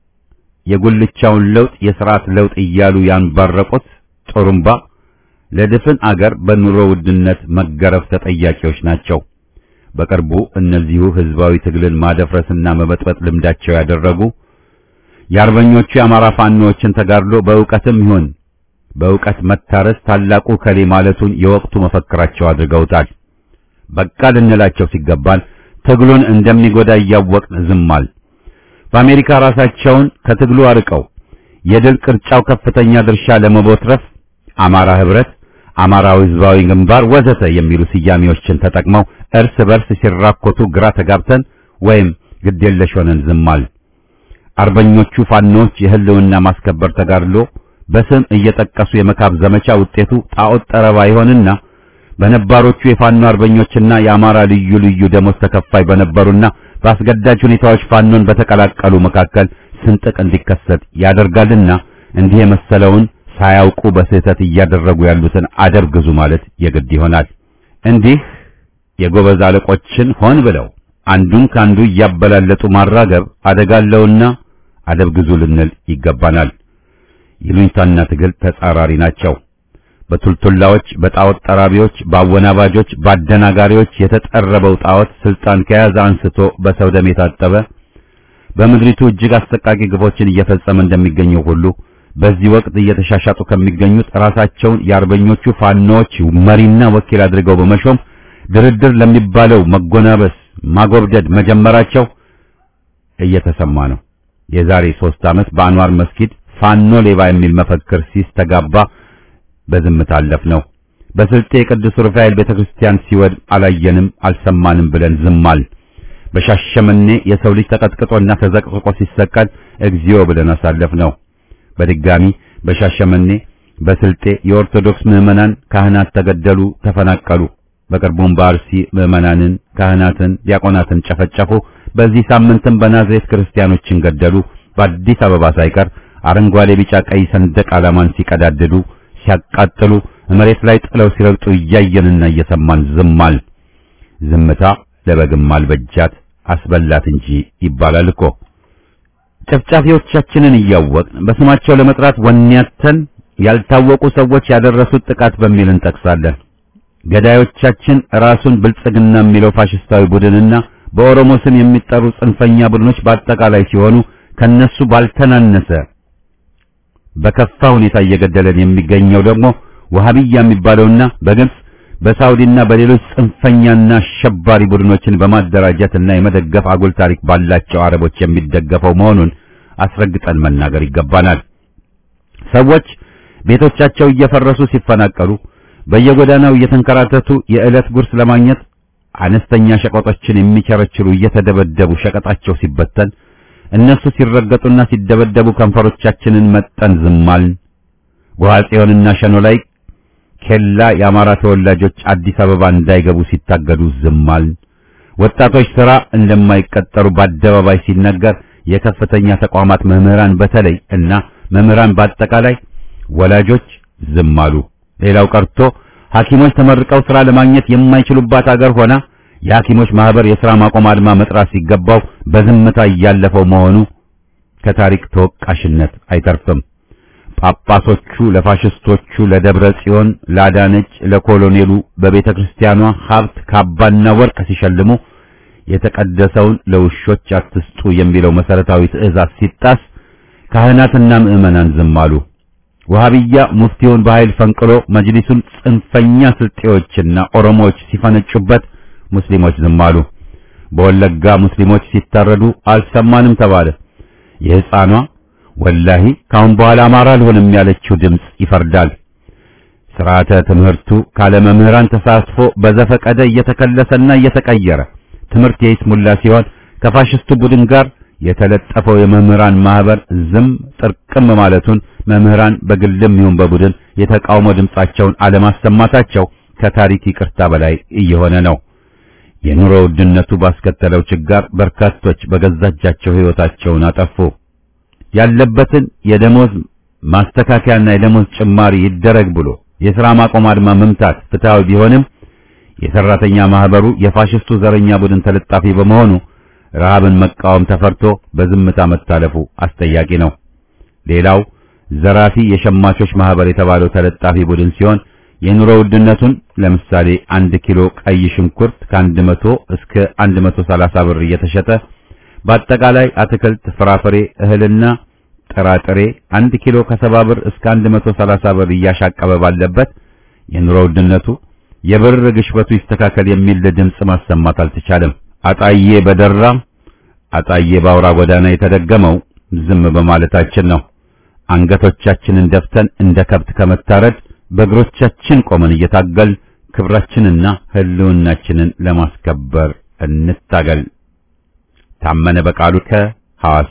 የጉልቻውን ለውጥ የሥርዓት ለውጥ እያሉ ያንባረቁት ጦሩምባ ለድፍን አገር በኑሮ ውድነት መገረፍ ተጠያቂዎች ናቸው። በቅርቡ እነዚሁ ህዝባዊ ትግልን ማደፍረስና መበጥበጥ ልምዳቸው ያደረጉ የአርበኞቹ የአማራ ፋኖዎችን ተጋድሎ በእውቀትም ይሁን በእውቀት መታረስ ታላቁ ከሌ ማለቱን የወቅቱ መፈክራቸው አድርገውታል። በቃ ልንላቸው ሲገባን ትግሉን እንደሚጎዳ እያወቅን ዝማል። በአሜሪካ ራሳቸውን ከትግሉ አርቀው የድል ቅርጫው ከፍተኛ ድርሻ ለመቦትረፍ አማራ ህብረት፣ አማራዊ ህዝባዊ ግንባር ወዘተ የሚሉ ስያሜዎችን ተጠቅመው እርስ በርስ ሲራኮቱ ግራ ተጋብተን ወይም ግዴለሽ ሆነን ዝማል። አርበኞቹ ፋኖች የህልውና ማስከበር ተጋድሎ በስም እየጠቀሱ የመካብ ዘመቻ ውጤቱ ጣዖት ጠረባ ይሆንና በነባሮቹ የፋኖ አርበኞችና የአማራ ልዩ ልዩ ደሞዝ ተከፋይ በነበሩና በአስገዳጅ ሁኔታዎች ፋኖን በተቀላቀሉ መካከል ስንጥቅ እንዲከሰት ያደርጋልና እንዲህ የመሰለውን ሳያውቁ በስህተት እያደረጉ ያሉትን አደብ ግዙ ማለት የግድ ይሆናል። እንዲህ የጎበዝ አለቆችን ሆን ብለው አንዱን ካንዱ እያበላለጡ ማራገብ አደጋለውና አደብ ግዙ ልንል ይገባናል። ይሉኝታና ትግል ተጻራሪ ናቸው። በቱልቱላዎች፣ በጣዖት ጠራቢዎች፣ በአወናባጆች፣ በአደናጋሪዎች የተጠረበው ጣዖት ስልጣን ከያዘ አንስቶ በሰው ደም የታጠበ በምድሪቱ እጅግ አሰቃቂ ግፎችን እየፈጸመ እንደሚገኘው ሁሉ በዚህ ወቅት እየተሻሻጡ ከሚገኙት ራሳቸውን የአርበኞቹ ፋኖዎች መሪና ወኪል አድርገው በመሾም ድርድር ለሚባለው መጎናበስ ማጎብደድ መጀመራቸው እየተሰማ ነው። የዛሬ ሦስት ዓመት በአንዋር መስጊድ ፋኖ ሌባ የሚል መፈክር ሲስተጋባ በዝምታ አለፍ ነው። በስልጤ የቅዱስ ሩፋኤል ቤተክርስቲያን ሲወድም አላየንም አልሰማንም ብለን ዝማል። በሻሸመኔ የሰው ልጅ ተቀጥቅጦና ተዘቅዝቆ ሲሰቀል እግዚኦ ብለን አሳለፍ ነው። በድጋሚ በሻሸመኔ በስልጤ የኦርቶዶክስ ምዕመናን ካህናት ተገደሉ፣ ተፈናቀሉ። በቅርቡም በአርሲ ምዕመናንን፣ ካህናትን፣ ዲያቆናትን ጨፈጨፉ። በዚህ ሳምንትም በናዝሬት ክርስቲያኖችን ገደሉ። በአዲስ አበባ ሳይቀር አረንጓዴ፣ ቢጫ፣ ቀይ ሰንደቅ ዓላማን ሲቀዳድዱ፣ ሲያቃጥሉ፣ መሬት ላይ ጥለው ሲረግጡ እያየንና እየሰማን ዝማል። ዝምታ ለበግም አልበጃት አስበላት እንጂ ይባላል እኮ። ጨፍጫፊዎቻችንን እያወቅን በስማቸው ለመጥራት ወኔያተን ያልታወቁ ሰዎች ያደረሱት ጥቃት በሚል እንጠቅሳለን። ገዳዮቻችን ራሱን ብልጽግና የሚለው ፋሽስታዊ ቡድንና በኦሮሞ ስም የሚጠሩ ጽንፈኛ ቡድኖች በአጠቃላይ ሲሆኑ ከነሱ ባልተናነሰ በከፋ ሁኔታ እየገደለን የሚገኘው ደግሞ ወሃቢያ የሚባለውና በግብጽ በሳውዲና በሌሎች ጽንፈኛና አሸባሪ ቡድኖችን በማደራጀትና የመደገፍ አጉል ታሪክ ባላቸው አረቦች የሚደገፈው መሆኑን አስረግጠን መናገር ይገባናል። ሰዎች ቤቶቻቸው እየፈረሱ ሲፈናቀሉ፣ በየጎዳናው እየተንከራተቱ የዕለት ጉርስ ለማግኘት አነስተኛ ሸቀጦችን የሚቸረችሩ እየተደበደቡ ሸቀጣቸው ሲበተን፣ እነሱ ሲረገጡና ሲደበደቡ ከንፈሮቻችንን መጠን ዝማልን። ጎሐጽዮንና ሸኖ ላይ ኬላ የአማራ ተወላጆች አዲስ አበባ እንዳይገቡ ሲታገዱ ዝማልን። ወጣቶች ሥራ እንደማይቀጠሩ በአደባባይ ሲነገር የከፍተኛ ተቋማት መምህራን በተለይ እና መምህራን በአጠቃላይ ወላጆች ዝም አሉ። ሌላው ቀርቶ ሐኪሞች ተመርቀው ሥራ ለማግኘት የማይችሉባት አገር ሆና የሐኪሞች ማህበር የሥራ ማቆም አድማ መጥራት ሲገባው በዝምታ እያለፈው መሆኑ ከታሪክ ተወቃሽነት አይተርፍም። ጳጳሶቹ ለፋሽስቶቹ ለደብረ ጽዮን፣ ለአዳነች፣ ለኮሎኔሉ በቤተ ክርስቲያኗ ሀብት ካባና ወርቅ ሲሸልሙ የተቀደሰውን ለውሾች አትስጡ የሚለው መሰረታዊ ትእዛዝ ሲጣስ ካህናትና ምዕመናን ዝም አሉ። ወሃቢያ ሙፍቲውን በኃይል ፈንቅሎ መጅሊሱን ጽንፈኛ ስልጤዎችና ኦሮሞዎች ሲፈነጩበት ሙስሊሞች ዝም አሉ። በወለጋ ሙስሊሞች ሲታረዱ አልሰማንም ተባለ። የሕፃኗ ወላሂ ካሁን በኋላ አማራ አልሆንም ያለችው ድምፅ ይፈርዳል። ስርዓተ ትምህርቱ ካለ መምህራን ተሳትፎ በዘፈቀደ እየተከለሰና እየተቀየረ ትምህርት የይስሙላ ሲሆን ከፋሽስቱ ቡድን ጋር የተለጠፈው የመምህራን ማህበር ዝም ጥርቅም ማለቱን መምህራን በግልም ይሁን በቡድን የተቃውሞ ድምጻቸውን አለማሰማታቸው ከታሪክ ይቅርታ በላይ እየሆነ ነው። የኑሮ ውድነቱ ባስከተለው ችጋር በርካቶች በገዛ እጃቸው ሕይወታቸውን አጠፉ። ያለበትን የደሞዝ ማስተካከያና የደሞዝ ጭማሪ ይደረግ ብሎ የሥራ ማቆም አድማ መምታት ፍትሃዊ ቢሆንም የሰራተኛ ማህበሩ የፋሽስቱ ዘረኛ ቡድን ተለጣፊ በመሆኑ ረሃብን መቃወም ተፈርቶ በዝምታ መታለፉ አስጠያቂ ነው። ሌላው ዘራፊ የሸማቾች ማህበር የተባለው ተለጣፊ ቡድን ሲሆን የኑሮ ውድነቱን ለምሳሌ አንድ ኪሎ ቀይ ሽንኩርት ከአንድ መቶ እስከ አንድ መቶ ሰላሳ ብር እየተሸጠ በአጠቃላይ አትክልት፣ ፍራፍሬ፣ እህልና ጥራጥሬ አንድ ኪሎ ከሰባ ብር እስከ አንድ መቶ ሰላሳ ብር እያሻቀበ ባለበት የኑሮ ውድነቱ የብር ግሽበቱ ይስተካከል የሚል ድምፅ ማሰማት አልተቻለም። አጣዬ በደራ አጣዬ በአውራ ጎዳና የተደገመው ዝም በማለታችን ነው። አንገቶቻችንን ደፍተን እንደ ከብት ከመታረድ በእግሮቻችን ቆመን እየታገል ክብራችንና ሕልውናችንን ለማስከበር እንታገል። ታመነ በቃሉ ከሐዋሳ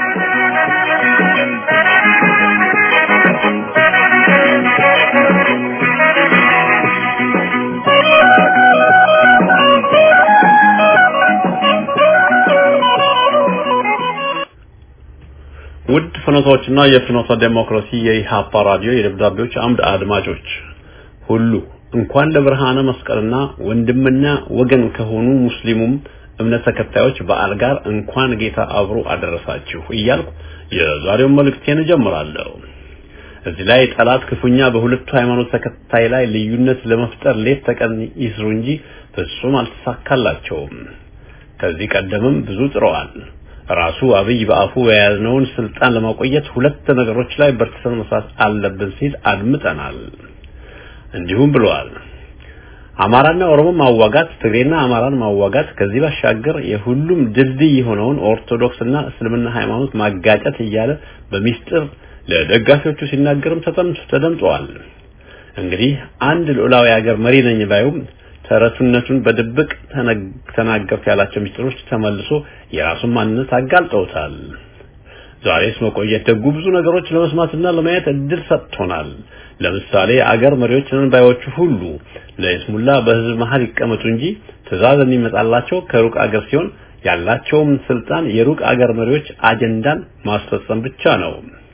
ውድ ፍኖቶችና የፍኖተ ዴሞክራሲ የኢሃፓ ራዲዮ የደብዳቤዎች አምድ አድማጮች ሁሉ እንኳን ለብርሃነ መስቀልና ወንድምና ወገን ከሆኑ ሙስሊሙም እምነት ተከታዮች በዓል ጋር እንኳን ጌታ አብሮ አደረሳችሁ እያልኩ የዛሬውን መልእክቴን እጀምራለሁ። እዚህ ላይ ጠላት ክፉኛ በሁለቱ ሃይማኖት ተከታይ ላይ ልዩነት ለመፍጠር ሌት ተቀን ይስሩ እንጂ ፍጹም አልተሳካላቸውም። ከዚህ ቀደምም ብዙ ጥረዋል። ራሱ አብይ በአፉ የያዝነውን ስልጣን ለማቆየት ሁለት ነገሮች ላይ በርትተን መስራት አለብን ሲል አድምጠናል። እንዲሁም ብለዋል። አማራና ኦሮሞ ማዋጋት፣ ትግሬና አማራን ማዋጋት፣ ከዚህ ባሻገር የሁሉም ድልድይ የሆነውን ኦርቶዶክስ እና እስልምና ሃይማኖት ማጋጨት እያለ በሚስጥር ለደጋፊዎቹ ሲናገርም ተደምጠዋል። እንግዲህ አንድ ልዑላዊ ሀገር መሪ ነኝ ባዩም ተረቱነቱን በድብቅ ተናገርኩ ያላቸው ሚስጥሮች ተመልሶ የራሱን ማንነት አጋልጠውታል። ዛሬስ መቆየት ደጉ ብዙ ነገሮች ለመስማትና ለማየት እድል ሰጥቶናል። ለምሳሌ አገር መሪዎችን ባዮቹ ሁሉ ለይስሙላ በህዝብ መሀል ይቀመጡ እንጂ ትዕዛዝ የሚመጣላቸው ከሩቅ አገር ሲሆን ያላቸውም ስልጣን የሩቅ አገር መሪዎች አጀንዳን ማስፈጸም ብቻ ነው።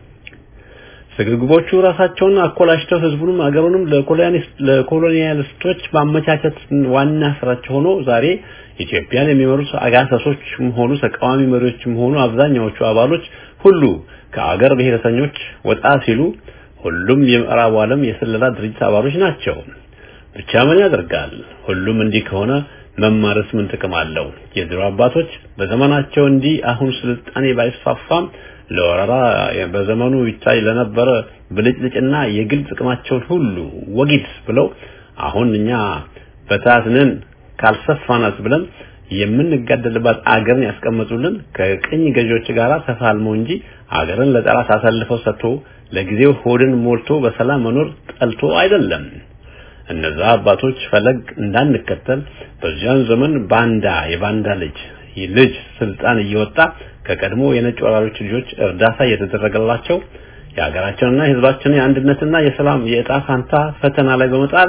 ስግብግቦቹ ራሳቸውን አኮላሽተው ህዝቡንም አገሩንም ለኮሎኒያሊስቶች ማመቻቸት ዋና ስራቸው ሆኖ ዛሬ ኢትዮጵያን የሚመሩት አጋሰሶችም ሆኑ ተቃዋሚ መሪዎችም ሆኑ አብዛኛዎቹ አባሎች ሁሉ ከአገር ብሔረተኞች ወጣ ሲሉ ሁሉም የምዕራቡ ዓለም የስለላ ድርጅት አባሎች ናቸው። ብቻ ምን ያደርጋል? ሁሉም እንዲህ ከሆነ መማረስ ምን ጥቅም አለው? የድሮ አባቶች በዘመናቸው እንዲህ አሁን ስልጣኔ ባይስፋፋም ለወረራ በዘመኑ ይታይ ለነበረ ብልጭልጭና የግል ጥቅማቸውን ሁሉ ወጊድ ብለው አሁን እኛ በታትነን ካልሰፋናት ብለን የምንጋደልባት አገርን ያስቀመጡልን ከቅኝ ገዢዎች ጋር ተፋልመው እንጂ አገርን ለጠላት አሳልፈው ሰጥቶ ለጊዜው ሆድን ሞልቶ በሰላም መኖር ጠልቶ አይደለም። እነዛ አባቶች ፈለግ እንዳንከተል በዚያን ዘመን ባንዳ የባንዳ ልጅ ልጅ ስልጣን እየወጣ ከቀድሞ የነጭ ወራሪዎች ልጆች እርዳታ እየተደረገላቸው የሀገራችንና የሕዝባችንን የአንድነትና የሰላም የእጣ ፋንታ ፈተና ላይ በመጣል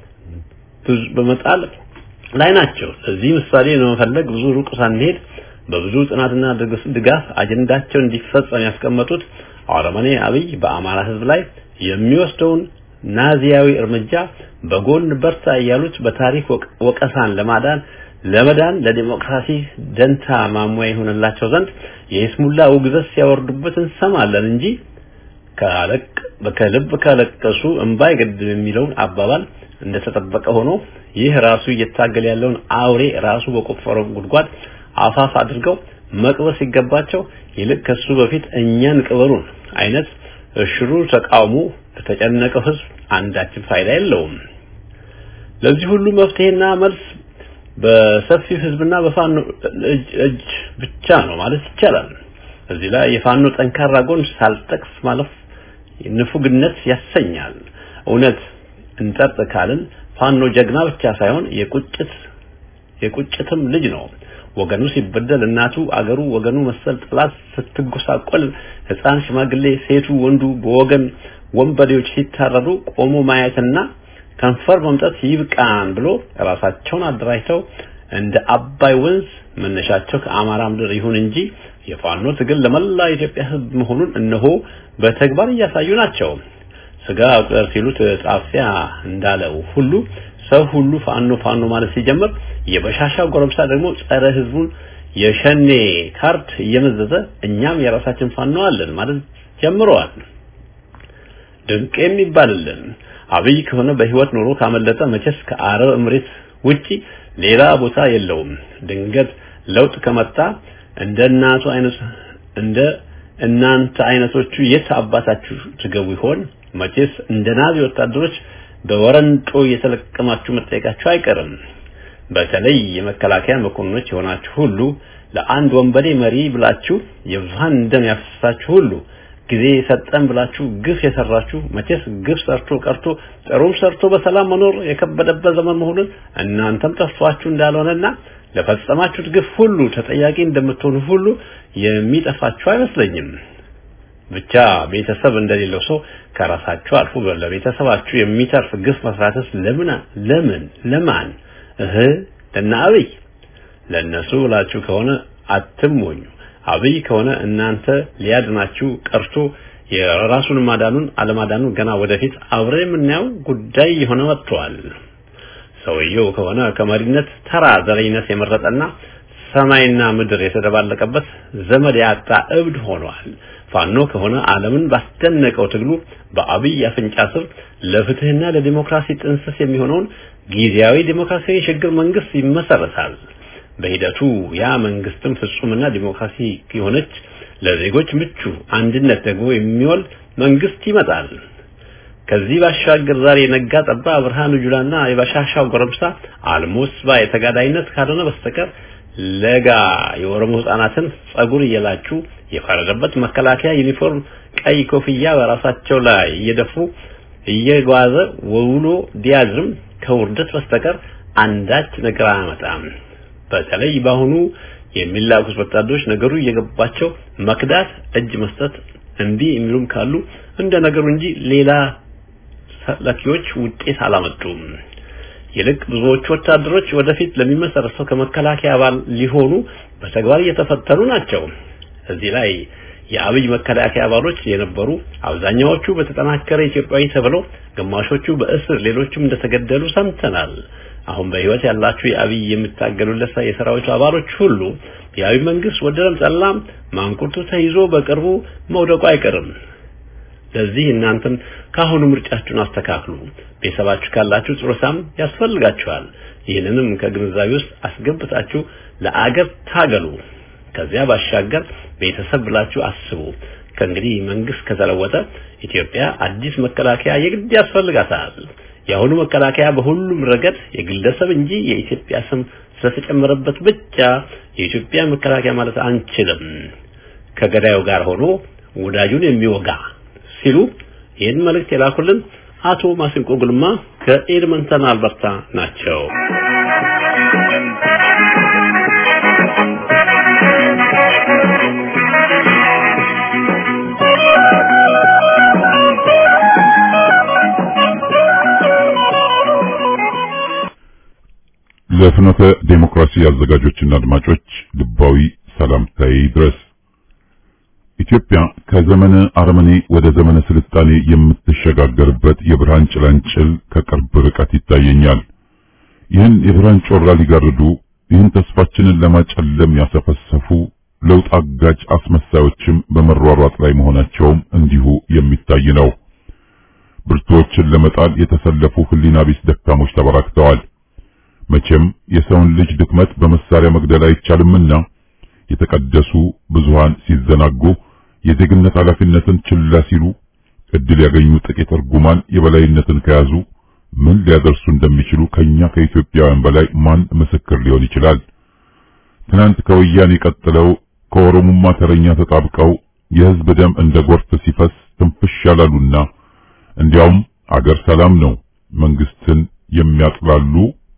በመጣል ላይ ናቸው። ለዚህ ምሳሌ ለመፈለግ ብዙ ሩቅ ሳንሄድ በብዙ ጥናትና ድጋፍ አጀንዳቸው እንዲፈጸም ያስቀመጡት አረመኔ አብይ በአማራ ሕዝብ ላይ የሚወስደውን ናዚያዊ እርምጃ በጎን በርታ እያሉት በታሪክ ወቀሳን ለማዳን ለመዳን ለዲሞክራሲ ደንታ ማሟያ ይሆንላቸው ዘንድ የይስሙላ ውግዘት ሲያወርዱበት እንሰማለን እንጂ ከአለቅ ከልብ ካለቀሱ እንባ አይገድም የሚለውን አባባል እንደተጠበቀ ሆኖ ይህ ራሱ እየታገለ ያለውን አውሬ ራሱ በቆፈረው ጉድጓድ አፋፍ አድርገው መቅበር ሲገባቸው ይልቅ ከሱ በፊት እኛን ቅበሩን አይነት እሽሩ ተቃውሞ ለተጨነቀው ህዝብ አንዳችን ፋይዳ የለውም። ለዚህ ሁሉ መፍትሄና መልስ በሰፊው ህዝብና በፋኖ እጅ ብቻ ነው ማለት ይቻላል። እዚህ ላይ የፋኖ ጠንካራ ጎን ሳልጠቅስ ማለፍ ንፉግነት ያሰኛል። እውነት እንጠርጥ ካልን ፋኖ ጀግና ብቻ ሳይሆን የቁጭት የቁጭትም ልጅ ነው። ወገኑ ሲበደል እናቱ አገሩ ወገኑ መሰል ጥላት ስትጎሳቆል ሕፃን፣ ሽማግሌ፣ ሴቱ፣ ወንዱ በወገን ወንበዴዎች ሲታረዱ ቆሞ ማየትና ከንፈር መምጠት ይብቃን ብሎ ራሳቸውን አደራጅተው እንደ አባይ ወንዝ መነሻቸው ከአማራ ምድር ይሁን እንጂ የፋኖ ትግል ለመላ ኢትዮጵያ ሕዝብ መሆኑን እነሆ በተግባር እያሳዩ ናቸው። ስጋ ቁጥር ሲሉት ጣፊያ እንዳለው ሁሉ ሰው ሁሉ ፋኖ ፋኖ ማለት ሲጀምር የበሻሻ ጎረምሳ ደግሞ ጸረ ህዝቡን የሸኔ ካርድ እየመዘዘ እኛም የራሳችን ፋኖ አለን ማለት ጀምረዋል። ድንቅ የሚባልልን አብይ ከሆነ በህይወት ኖሮ ካመለጠ መቼስ ከአረብ እምሬት ውጪ ሌላ ቦታ የለውም። ድንገት ለውጥ ከመጣ እንደ እናቱ አይነት እንደ እናንተ አይነቶቹ የት አባታችሁ ትገቡ ይሆን? መቼስ እንደ ናዚ ወታደሮች በወረንጦ እየተለቀማችሁ መጠየቃችሁ አይቀርም። በተለይ የመከላከያ መኮንኖች የሆናችሁ ሁሉ ለአንድ ወንበዴ መሪ ብላችሁ የብዙሃን ደም ያፈሰሳችሁ ሁሉ ጊዜ ሰጠን ብላችሁ ግፍ የሰራችሁ መቼስ ግፍ ሰርቶ ቀርቶ ጥሩም ሰርቶ በሰላም መኖር የከበደበት ዘመን መሆኑን እናንተም ጠፍቷችሁ እንዳልሆነና ለፈጸማችሁት ግፍ ሁሉ ተጠያቂ እንደምትሆኑ ሁሉ የሚጠፋችሁ አይመስለኝም። ብቻ ቤተሰብ እንደሌለው ሰው ከራሳችሁ አልፎ ለቤተሰባችሁ የሚተርፍ ግፍ መስራትስ ለምን ለምን ለማን እህ ለና አብይ ለነሱ ብላችሁ ከሆነ አትሞኙ። አብይ ከሆነ እናንተ ሊያድናችሁ ቀርቶ የራሱን ማዳኑን አለማዳኑን ገና ወደፊት አብረ የምናየው ጉዳይ የሆነ መጥቷል። ሰውየው ከሆነ ከመሪነት ተራ ዘረኝነት የመረጠና ሰማይና ምድር የተደባለቀበት ዘመድ ያጣ እብድ ሆኗል። ፋኖ ከሆነ ዓለምን ባስደነቀው ትግሉ በአብይ አፍንጫ ስር ለፍትህና ለዲሞክራሲ ጥንስስ የሚሆነውን ጊዜያዊ ዲሞክራሲያዊ ሽግግር መንግስት ይመሰረታል። በሂደቱ ያ መንግስትም ፍጹምና ዲሞክራሲ የሆነች ለዜጎች ምቹ አንድነት ደግሞ የሚወል መንግስት ይመጣል። ከዚህ ባሻገር ዛሬ ነጋ ጠባ ብርሃኑ ጁላና የባሻሻው ጎረምሳ አልሞስባ የተጋዳይነት ካልሆነ በስተቀር ለጋ የኦሮሞ ህጻናትን ጸጉር እየላጩ የፈረደበት መከላከያ ዩኒፎርም ቀይ ኮፍያ በራሳቸው ላይ እየደፉ እየጓዘ ውሎ ዲያድርም ከውርደት በስተቀር አንዳች ነገር አያመጣም። በተለይ በአሁኑ የሚላኩት ወታደሮች ነገሩ እየገባቸው መክዳት፣ እጅ መስጠት እምቢ የሚሉም ካሉ እንደ ነገሩ እንጂ ሌላ ሰላኪዎች ውጤት አላመጡም። ይልቅ ብዙዎቹ ወታደሮች ወደፊት ለሚመሰረተው ከመከላከያ አባል ሊሆኑ በተግባር እየተፈተኑ ናቸው። እዚህ ላይ የአብይ መከላከያ አባሎች የነበሩ አብዛኛዎቹ በተጠናከረ ኢትዮጵያዊ ተብለው ግማሾቹ በእስር ሌሎቹም እንደተገደሉ ሰምተናል። አሁን በህይወት ያላችሁ የአብይ የምታገሉለት የሰራዊቱ አባሎች ሁሉ የአብይ መንግስት ወደረም ጠላም ማንቁርቱ ተይዞ በቅርቡ መውደቁ አይቀርም። ለዚህ እናንተም ካሁኑ ምርጫችሁን አስተካክሉ። ቤተሰባችሁ ካላችሁ ጡረታም ያስፈልጋችኋል። ይህንንም ከግንዛቤ ውስጥ አስገብታችሁ ለአገር ታገሉ። ከዚያ ባሻገር ቤተሰብ ብላችሁ አስቡ። ከእንግዲህ መንግስት ከተለወጠ ኢትዮጵያ አዲስ መከላከያ የግድ ያስፈልጋታል። የአሁኑ መከላከያ በሁሉም ረገድ የግለሰብ እንጂ የኢትዮጵያ ስም ስለተጨመረበት ብቻ የኢትዮጵያ መከላከያ ማለት አንችልም። ከገዳዩ ጋር ሆኖ ወዳጁን የሚወጋ ሲሉ ይህን መልእክት የላኩልን አቶ ማሲንቆ ጉልማ ከኤድመንተን አልበርታ ናቸው። ለፍኖተ ዴሞክራሲ አዘጋጆችና አድማጮች ልባዊ ሰላምታዬ ድረስ። ኢትዮጵያ ከዘመነ አረመኔ ወደ ዘመነ ስልጣኔ የምትሸጋገርበት የብርሃን ጭላንጭል ከቅርብ ርቀት ይታየኛል። ይህን የብርሃን ጮራ ሊጋርዱ ይህን ተስፋችንን ለማጨለም ያሰፈሰፉ ለውጥ አጋጭ አስመሳዮችም በመሯሯጥ ላይ መሆናቸውም እንዲሁ የሚታይ ነው። ብርቱዎችን ለመጣል የተሰለፉ ህሊና ቢስ ደካሞች ተበራክተዋል። መቼም የሰውን ልጅ ድክመት በመሳሪያ መግደል አይቻልምና የተቀደሱ ብዙሃን ሲዘናጉ የዜግነት ኃላፊነትን ችላ ሲሉ እድል ያገኙ ጥቂት እርጉማን የበላይነትን ከያዙ ምን ሊያደርሱ እንደሚችሉ ከኛ ከኢትዮጵያውያን በላይ ማን ምስክር ሊሆን ይችላል? ትናንት ከወያኔ ቀጥለው ከኦሮሞማ ተረኛ ተጣብቀው የህዝብ ደም እንደ ጎርፍ ሲፈስ ትንፍሽ ያላሉና እንዲያውም አገር ሰላም ነው መንግስትን የሚያጥላሉ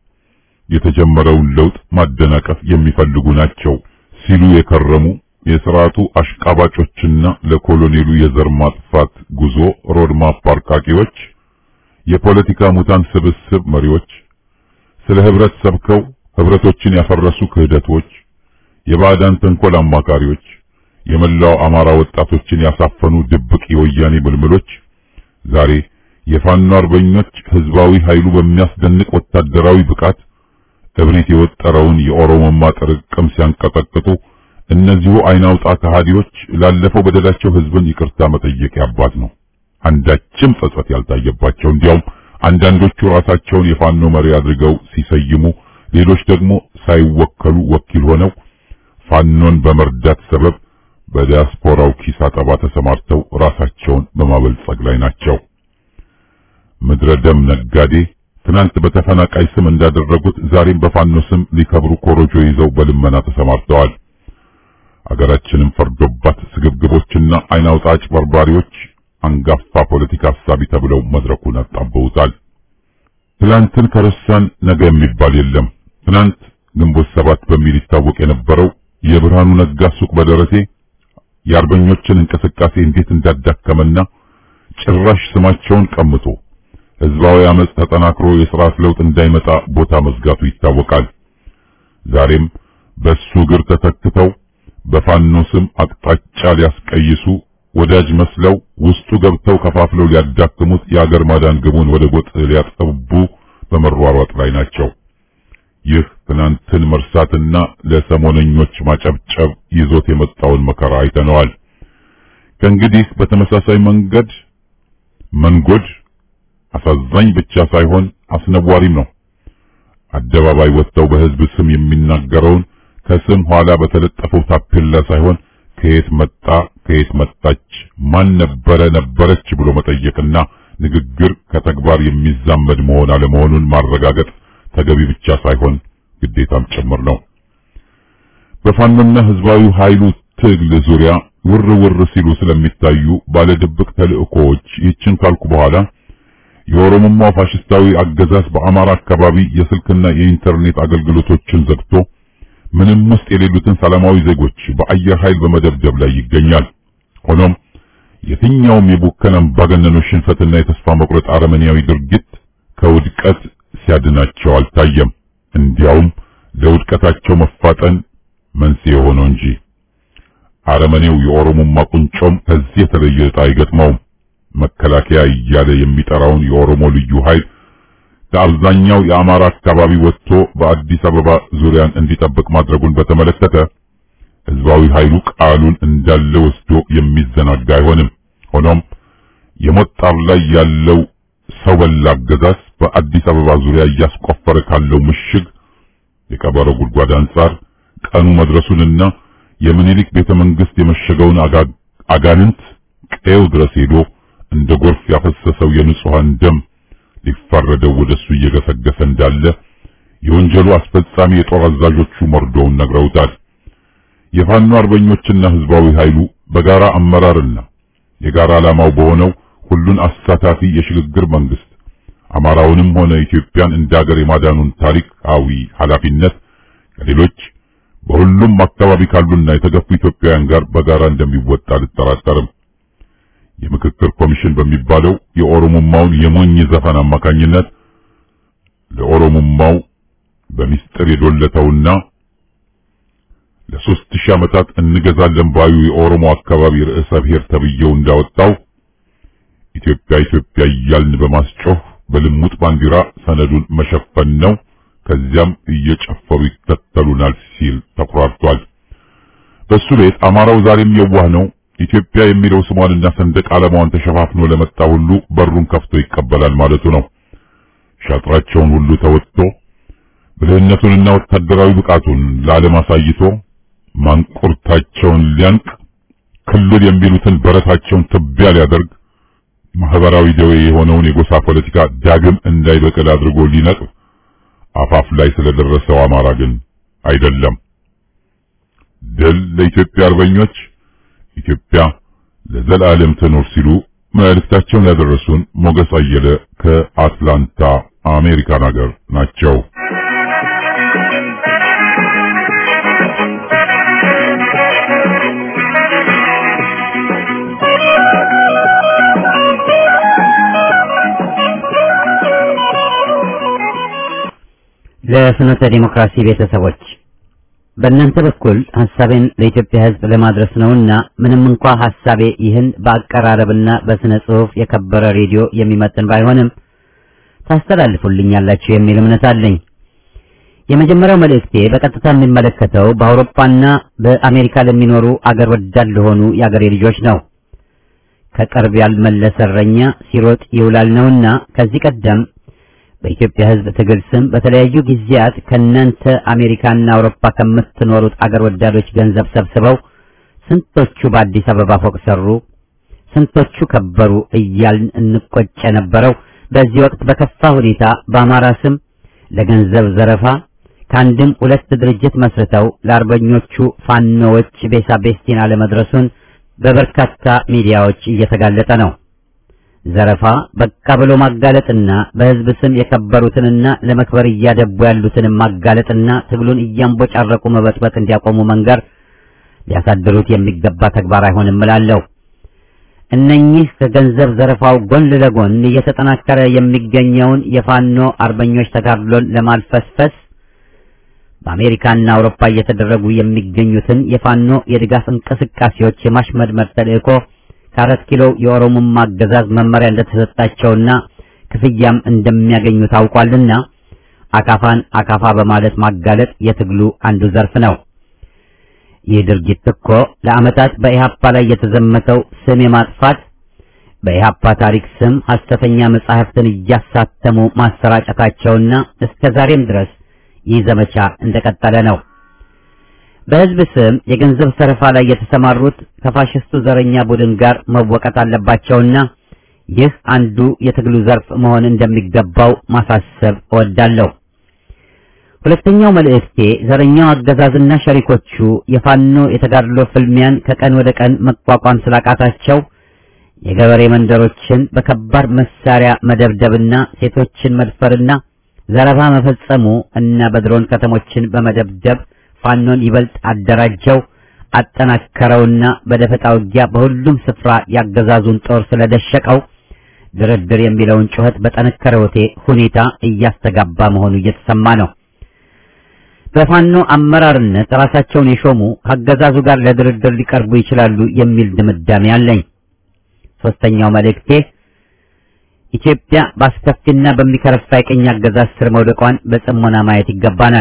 የተጀመረውን ለውጥ ማደናቀፍ የሚፈልጉ ናቸው ሲሉ የከረሙ የስርዓቱ አሽቃባጮችና ለኮሎኔሉ የዘር ማጥፋት ጉዞ ሮድማፕ አርቃቂዎች፣ የፖለቲካ ሙታን ስብስብ መሪዎች፣ ስለ ህብረት ሰብከው ህብረቶችን ያፈረሱ ክህደቶች፣ የባዕዳን ተንኮል አማካሪዎች፣ የመላው አማራ ወጣቶችን ያሳፈኑ ድብቅ የወያኔ ምልምሎች ዛሬ የፋኖ አርበኞች ህዝባዊ ኃይሉ በሚያስደንቅ ወታደራዊ ብቃት እብሪት የወጠረውን የኦሮሞማ ጥርቅም ሲያንቀጠቅጡ እነዚሁ አይናውጣ ከሃዲዎች ላለፈው በደላቸው ህዝብን ይቅርታ መጠየቅ ያባት ነው። አንዳችም ጸጸት ያልታየባቸው እንዲያውም አንዳንዶቹ ራሳቸውን የፋኖ መሪ አድርገው ሲሰይሙ፣ ሌሎች ደግሞ ሳይወከሉ ወኪል ሆነው ፋኖን በመርዳት ሰበብ በዲያስፖራው ኪስ አጠባ ተሰማርተው ራሳቸውን በማበልጸግ ላይ ናቸው። ምድረ ደም ነጋዴ ትናንት በተፈናቃይ ስም እንዳደረጉት ዛሬም በፋኖ ስም ሊከብሩ ኮሮጆ ይዘው በልመና ተሰማርተዋል። አገራችንም ፈርዶባት ስግብግቦችና አይናውጣ አጭበርባሪዎች አንጋፋ ፖለቲካ ሀሳቢ ተብለው መድረኩን አጣበውታል። ትናንትን ከረሳን ነገ የሚባል የለም። ትናንት ግንቦት ሰባት በሚል ይታወቅ የነበረው የብርሃኑ ነጋ ሱቅ በደረቴ የአርበኞችን እንቅስቃሴ እንዴት እንዳዳከመና ጭራሽ ስማቸውን ቀምቶ ህዝባዊ አመጽ ተጠናክሮ የሥርዓት ለውጥ እንዳይመጣ ቦታ መዝጋቱ ይታወቃል። ዛሬም በሱ እግር ተተክተው በፋኖ ስም አቅጣጫ ሊያስቀይሱ ወዳጅ መስለው ውስጡ ገብተው ከፋፍለው ሊያዳክሙት የአገር ማዳን ግቡን ወደ ጎጥ ሊያጠቡ በመሯሯጥ ላይ ናቸው። ይህ ትናንትን መርሳትና ለሰሞነኞች ማጨብጨብ ይዞት የመጣውን መከራ አይተነዋል። ከእንግዲህ በተመሳሳይ መንገድ መንጎድ አሳዛኝ ብቻ ሳይሆን አስነዋሪም ነው። አደባባይ ወጥተው በህዝብ ስም የሚናገረውን ከስም ኋላ በተለጠፈው ታፔላ ሳይሆን ከየት መጣ ከየት መጣች ማን ነበረ ነበረች ብሎ መጠየቅና ንግግር ከተግባር የሚዛመድ መሆን አለመሆኑን ማረጋገጥ ተገቢ ብቻ ሳይሆን ግዴታም ጭምር ነው። በፋኖና ህዝባዊ ኃይሉ ትግል ዙሪያ ውር ውር ሲሉ ስለሚታዩ ባለ ድብቅ ተልእኮዎች ይህችን ካልኩ በኋላ የኦሮሞማው ፋሽስታዊ አገዛዝ በአማራ አካባቢ የስልክና የኢንተርኔት አገልግሎቶችን ዘግቶ ምንም ውስጥ የሌሉትን ሰላማዊ ዜጎች በአየር ኃይል በመደብደብ ላይ ይገኛል። ሆኖም የትኛውም የቡከን አምባገነኖች ሽንፈትና የተስፋ መቁረጥ አረመኔያዊ ድርጊት ከውድቀት ሲያድናቸው አልታየም። እንዲያውም ለውድቀታቸው መፋጠን መንስኤ ሆኖ እንጂ አረመኔው የኦሮሞማ ቁንጮም ከዚህ የተለየ ዕጣ አይገጥመውም። መከላከያ እያለ የሚጠራውን የኦሮሞ ልዩ ኃይል ከአብዛኛው የአማራ አካባቢ ወጥቶ በአዲስ አበባ ዙሪያን እንዲጠብቅ ማድረጉን በተመለከተ ህዝባዊ ኃይሉ ቃሉን እንዳለ ወስዶ የሚዘናጋ አይሆንም። ሆኖም የሞት ጣር ላይ ያለው ሰው በላ አገዛዝ በአዲስ አበባ ዙሪያ እያስቆፈረ ካለው ምሽግ የቀበሮ ጉድጓድ አንጻር ቀኑ መድረሱንና የምኒልክ ቤተ መንግስት የመሸገውን አጋንንት ቀየው ድረስ ሄዶ እንደ ጎርፍ ያፈሰሰው የንጹሃን ደም ሊፋረደው ወደሱ እየገሰገሰ እንዳለ የወንጀሉ አስፈጻሚ የጦር አዛዦቹ መርዶውን ነግረውታል። የፋኖ አርበኞችና ህዝባዊ ኃይሉ በጋራ አመራርና የጋራ ዓላማው በሆነው ሁሉን አሳታፊ የሽግግር መንግስት አማራውንም ሆነ ኢትዮጵያን እንደ ሀገር የማዳኑን ታሪካዊ ኃላፊነት ከሌሎች በሁሉም አካባቢ ካሉና የተገፉ ኢትዮጵያውያን ጋር በጋራ እንደሚወጣ አልጠራጠርም። የምክክር ኮሚሽን በሚባለው የኦሮሞማውን የሞኝ ዘፈን አማካኝነት ለኦሮሞማው በሚስጥር የዶለተውና ለሶስት ሺህ ዓመታት እንገዛለን ባዩ የኦሮሞ አካባቢ ርዕሰ ብሔር ተብዬው እንዳወጣው ኢትዮጵያ ኢትዮጵያ እያልን በማስጮህ በልሙጥ ባንዲራ ሰነዱን መሸፈን ነው። ከዚያም እየጨፈሩ ይከተሉናል ሲል ተኩራርቷል። በሱ ቤት አማራው ዛሬም የዋህ ነው። ኢትዮጵያ የሚለው ስሟንና ሰንደቅ ዓላማዋን ተሸፋፍኖ ለመጣ ሁሉ በሩን ከፍቶ ይቀበላል ማለቱ ነው። ሻጥራቸውን ሁሉ ተወጥቶ ብልህነቱንና ወታደራዊ ብቃቱን ለዓለም አሳይቶ ማንቁርታቸውን ሊያንቅ ክልል የሚሉትን በረታቸውን ትቢያ ሊያደርግ ማህበራዊ ደዌ የሆነውን የጎሳ ፖለቲካ ዳግም እንዳይበቅል አድርጎ ሊነቅፍ አፋፍ ላይ ስለደረሰው አማራ ግን አይደለም። ድል ለኢትዮጵያ አርበኞች፣ ኢትዮጵያ ለዘላለም ትኖር ሲሉ መልእክታቸውን ያደረሱን ሞገስ አየለ ከአትላንታ አሜሪካን ሀገር ናቸው። ለፍኖተ ዲሞክራሲ ቤተሰቦች በእናንተ በኩል ሐሳቤን ለኢትዮጵያ ሕዝብ ለማድረስ ነውና ምንም እንኳ ሐሳቤ ይህን በአቀራረብና በስነ ጽሑፍ የከበረ ሬዲዮ የሚመጥን ባይሆንም ታስተላልፉልኛላችሁ የሚል እምነት አለኝ። የመጀመሪያው መልእክቴ በቀጥታ የሚመለከተው በአውሮፓና በአሜሪካ ለሚኖሩ አገር ወዳድ ለሆኑ የአገሬ ልጆች ነው። ከቅርብ ያልመለሰ እረኛ ሲሮጥ ይውላል ነውና ከዚህ ቀደም በኢትዮጵያ ሕዝብ ትግል ስም በተለያዩ ጊዜያት ከእናንተ አሜሪካና አውሮፓ ከምትኖሩት አገር ወዳዶች ገንዘብ ሰብስበው ስንቶቹ በአዲስ አበባ ፎቅ ሰሩ፣ ስንቶቹ ከበሩ እያልን እንቆጭ የነበረው በዚህ ወቅት በከፋ ሁኔታ በአማራ ስም ለገንዘብ ዘረፋ ከአንድም ሁለት ድርጅት መስርተው ለአርበኞቹ ፋኖዎች ቤሳ ቤስቲን አለመድረሱን በበርካታ ሚዲያዎች እየተጋለጠ ነው። ዘረፋ በቃ ብሎ ማጋለጥና በሕዝብ ስም የከበሩትንና ለመክበር እያደቡ ያሉትን ማጋለጥና ትግሉን እያንቦጫረቁ መበጥበጥ እንዲያቆሙ መንገር ሊያሳድሩት የሚገባ ተግባር አይሆንም እላለሁ። እነኚህ ከገንዘብ ዘረፋው ጎን ለጎን እየተጠናከረ የሚገኘውን የፋኖ አርበኞች ተጋድሎን ለማልፈስፈስ በአሜሪካና አውሮፓ እየተደረጉ የሚገኙትን የፋኖ የድጋፍ እንቅስቃሴዎች የማሽመድመድ ተልእኮ ከአራት ኪሎ የኦሮሞማ አገዛዝ መመሪያ እንደተሰጣቸውና ክፍያም እንደሚያገኙ ታውቋልና አካፋን አካፋ በማለት ማጋለጥ የትግሉ አንዱ ዘርፍ ነው። ይህ ድርጊት እኮ ለዓመታት በኢሃፓ ላይ የተዘመተው ስም የማጥፋት በኢሃፓ ታሪክ ስም ሐሰተኛ መጻሕፍትን እያሳተሙ ማሰራጨታቸውና እስከ ዛሬም ድረስ ይህ ዘመቻ እንደቀጠለ ነው። በሕዝብ ስም የገንዘብ ሰረፋ ላይ የተሰማሩት ከፋሽስቱ ዘረኛ ቡድን ጋር መወቀጥ አለባቸውና ይህ አንዱ የትግሉ ዘርፍ መሆን እንደሚገባው ማሳሰብ እወዳለሁ። ሁለተኛው መልእክቴ ዘረኛው አገዛዝና ሸሪኮቹ የፋኖ የተጋድሎ ፍልሚያን ከቀን ወደ ቀን መቋቋም ስላቃታቸው የገበሬ መንደሮችን በከባድ መሳሪያ መደብደብና ሴቶችን መድፈርና ዘረፋ መፈጸሙ እና በድሮን ከተሞችን በመደብደብ ፋኖን ይበልጥ አደራጀው አጠናከረውና በደፈጣ ውጊያ በሁሉም ስፍራ ያገዛዙን ጦር ስለደሸቀው ድርድር የሚለውን ጩኸት በጠነከረ ሁኔታ እያስተጋባ መሆኑ እየተሰማ ነው። በፋኖ አመራርነት ራሳቸውን የሾሙ ከአገዛዙ ጋር ለድርድር ሊቀርቡ ይችላሉ የሚል ድምዳሜ አለኝ። ሶስተኛው መልእክቴ ኢትዮጵያ በአስከፊና በሚከረፋ የቀኝ አገዛዝ ስር መውደቋን በጽሞና ማየት ይገባናል።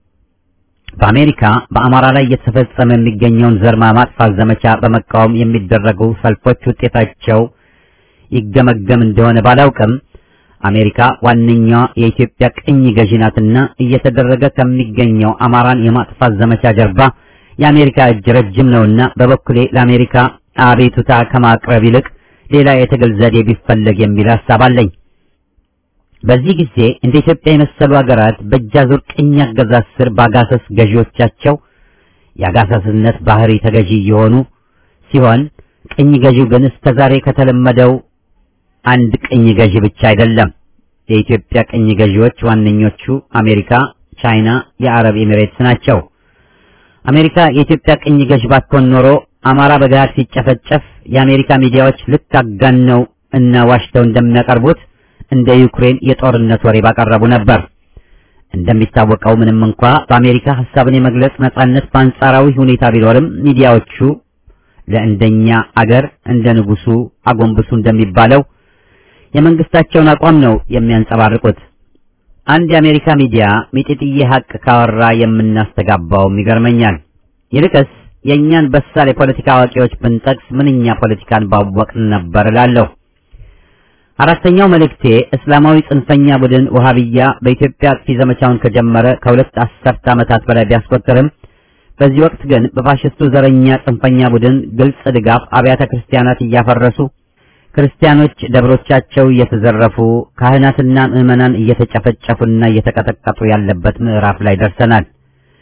በአሜሪካ በአማራ ላይ እየተፈጸመ የሚገኘውን ዘር ማጥፋት ዘመቻ በመቃወም የሚደረጉ ሰልፎች ውጤታቸው ይገመገም እንደሆነ ባላውቅም አሜሪካ ዋነኛዋ የኢትዮጵያ ቅኝ ገዢ ናትና እየተደረገ ከሚገኘው አማራን የማጥፋት ዘመቻ ጀርባ የአሜሪካ እጅ ረጅም ነውና በበኩሌ ለአሜሪካ አቤቱታ ከማቅረብ ይልቅ ሌላ የትግል ዘዴ ቢፈለግ የሚል ሐሳብ አለኝ። በዚህ ጊዜ እንደ ኢትዮጵያ የመሰሉ ሀገራት በእጃዙር ቅኝ አገዛዝ ስር በአጋሰስ ገዢዎቻቸው የአጋሰስነት ባህሪ ተገዢ የሆኑ ሲሆን ቅኝ ገዢው ግን እስከዛሬ ከተለመደው አንድ ቅኝ ገዢ ብቻ አይደለም። የኢትዮጵያ ቅኝ ገዢዎች ዋነኞቹ አሜሪካ፣ ቻይና፣ የአረብ ኤሚሬትስ ናቸው። አሜሪካ የኢትዮጵያ ቅኝ ገዢ ባትሆን ኖሮ አማራ በገሃድ ሲጨፈጨፍ የአሜሪካ ሚዲያዎች ልክ አጋነው እና ዋሽተው እንደሚያቀርቡት እንደ ዩክሬን የጦርነት ወሬ ባቀረቡ ነበር። እንደሚታወቀው ምንም እንኳ በአሜሪካ ሐሳብን የመግለጽ ነጻነት በአንጻራዊ ሁኔታ ቢኖርም ሚዲያዎቹ ለእንደኛ አገር እንደ ንጉሱ አጎንብሱ እንደሚባለው የመንግስታቸውን አቋም ነው የሚያንጸባርቁት። አንድ የአሜሪካ ሚዲያ ሚጢጥዬ ሀቅ ካወራ የምናስተጋባውም ይገርመኛል። ይልቅስ የእኛን በሳል የፖለቲካ አዋቂዎች ብንጠቅስ ምንኛ ፖለቲካን ባወቅን ነበር እላለሁ። አራተኛው መልእክቴ እስላማዊ ጽንፈኛ ቡድን ወሃቢያ በኢትዮጵያ አጥፊ ዘመቻውን ከጀመረ ከሁለት አስርት ዓመታት በላይ ቢያስቆጥርም በዚህ ወቅት ግን በፋሽስቱ ዘረኛ ጽንፈኛ ቡድን ግልጽ ድጋፍ አብያተ ክርስቲያናት እያፈረሱ ክርስቲያኖች ደብሮቻቸው እየተዘረፉ ካህናትና ምዕመናን እየተጨፈጨፉና እየተቀጠቀጡ ያለበት ምዕራፍ ላይ ደርሰናል።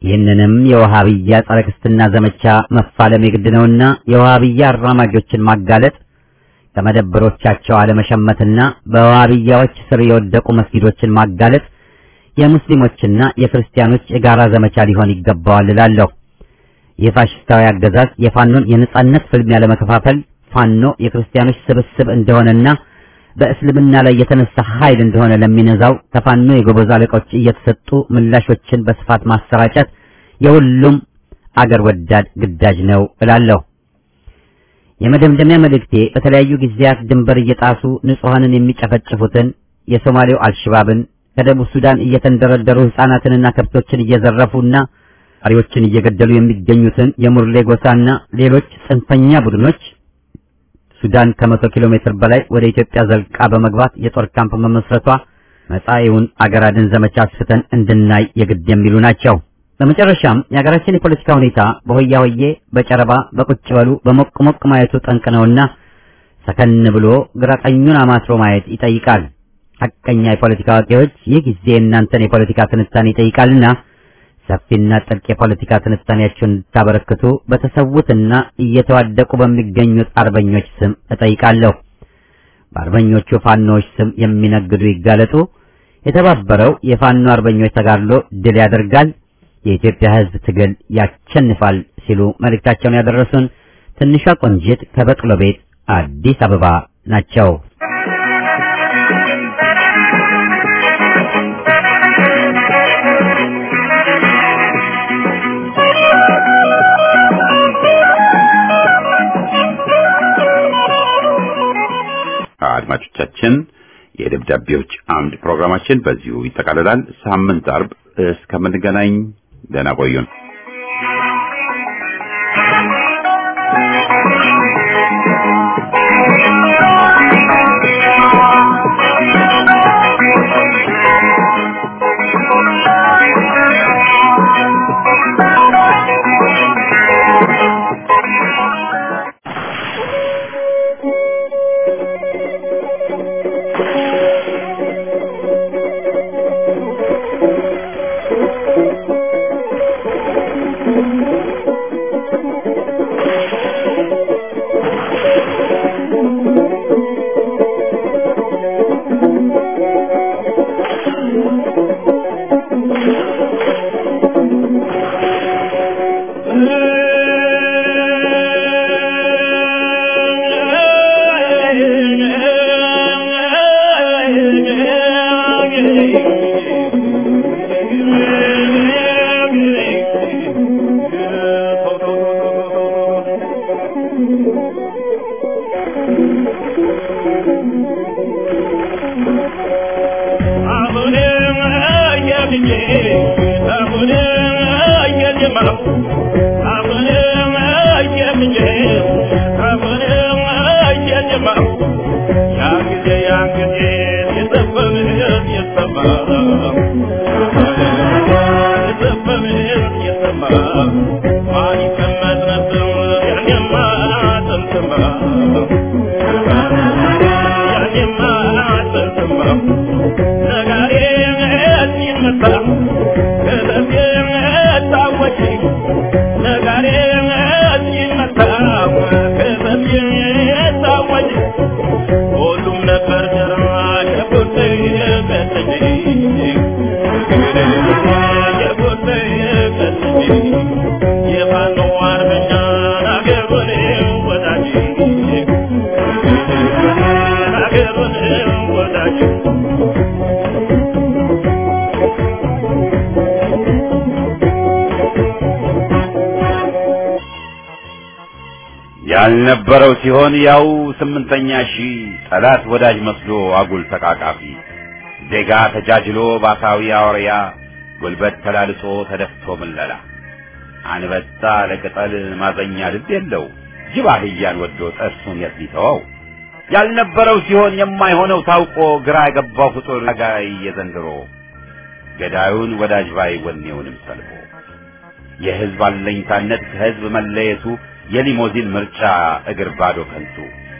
ይህንንም የወሃብያ ጸረ ክርስትና ዘመቻ መፋለም የግድ ነውና የወሃብያ አራማጆችን ማጋለጥ ከመደብሮቻቸው አለመሸመትና በወሃብያዎች ስር የወደቁ መስጊዶችን ማጋለጥ የሙስሊሞችና የክርስቲያኖች የጋራ ዘመቻ ሊሆን ይገባዋል እላለሁ። ይህ ፋሽስታዊ አገዛዝ የፋኖን የነጻነት ፍልሚያ ለመከፋፈል ፋኖ የክርስቲያኖች ስብስብ እንደሆነና በእስልምና ላይ የተነሳ ኃይል እንደሆነ ለሚነዛው ከፋኖ የጎበዝ አለቆች እየተሰጡ ምላሾችን በስፋት ማሰራጨት የሁሉም አገር ወዳድ ግዳጅ ነው እላለሁ። የመደምደሚያ መልእክቴ በተለያዩ ጊዜያት ድንበር እየጣሱ ንጹሐንን የሚጨፈጭፉትን የሶማሌው አልሽባብን ከደቡብ ሱዳን እየተንደረደሩ ሕፃናትንና ከብቶችን እየዘረፉና አሪዎችን እየገደሉ የሚገኙትን የሙርሌ ጎሳና ሌሎች ጽንፈኛ ቡድኖች ሱዳን ከመቶ ኪሎ ሜትር በላይ ወደ ኢትዮጵያ ዘልቃ በመግባት የጦር ካምፕ መመስረቷ መጻኢውን አገር አድን ዘመቻ አስፍተን እንድናይ የግድ የሚሉ ናቸው። በመጨረሻም የሀገራችን የፖለቲካ ሁኔታ በሆያ ሆዬ፣ በጨረባ፣ በቁጭ በሉ፣ በሞቅ ሞቅ ማየቱ ጠንቅ ነውና ሰከን ብሎ ግራ ቀኙን አማትሮ ማየት ይጠይቃል። ሐቀኛ የፖለቲካ አዋቂዎች ይህ ጊዜ እናንተን የፖለቲካ ትንታኔ ይጠይቃልና ሰፊና ጥልቅ የፖለቲካ ትንታኔያችሁን እንድታበረክቱ በተሰዉትና እየተዋደቁ በሚገኙት አርበኞች ስም እጠይቃለሁ። በአርበኞቹ ፋኖዎች ስም የሚነግዱ ይጋለጡ። የተባበረው የፋኖ አርበኞች ተጋድሎ ድል ያደርጋል፣ የኢትዮጵያ ሕዝብ ትግል ያሸንፋል ሲሉ መልእክታቸውን ያደረሱን ትንሿ ቆንጂት ከበቅሎ ቤት አዲስ አበባ ናቸው። አድማጮቻችን የደብዳቤዎች አምድ ፕሮግራማችን በዚሁ ይጠቃልላል። ሳምንት አርብ እስከምንገናኝ ደህና ቆዩን። ያልነበረው ሲሆን ያው ስምንተኛ ሺህ ጠላት ወዳጅ መስሎ አጉል ተቃቃፊ ዜጋ ተጃጅሎ ባሳዊ አውሪያ ጉልበት ተላልሶ ተደፍቶ ምለላ አንበጣ ለቅጠል ማዘኛ ልብ የለው ጅብ አህያን ወዶ ጥርሱን የት ሊተወው ያልነበረው ሲሆን የማይሆነው ታውቆ ግራ የገባው ፍጡር ጋይ የዘንድሮ ገዳዩን ወዳጅ ባይ ወኔውንም ሰልቦ የህዝብ አለኝታነት ከህዝብ መለየቱ የሊሞዚን ምርጫ እግር ባዶ ከንቱ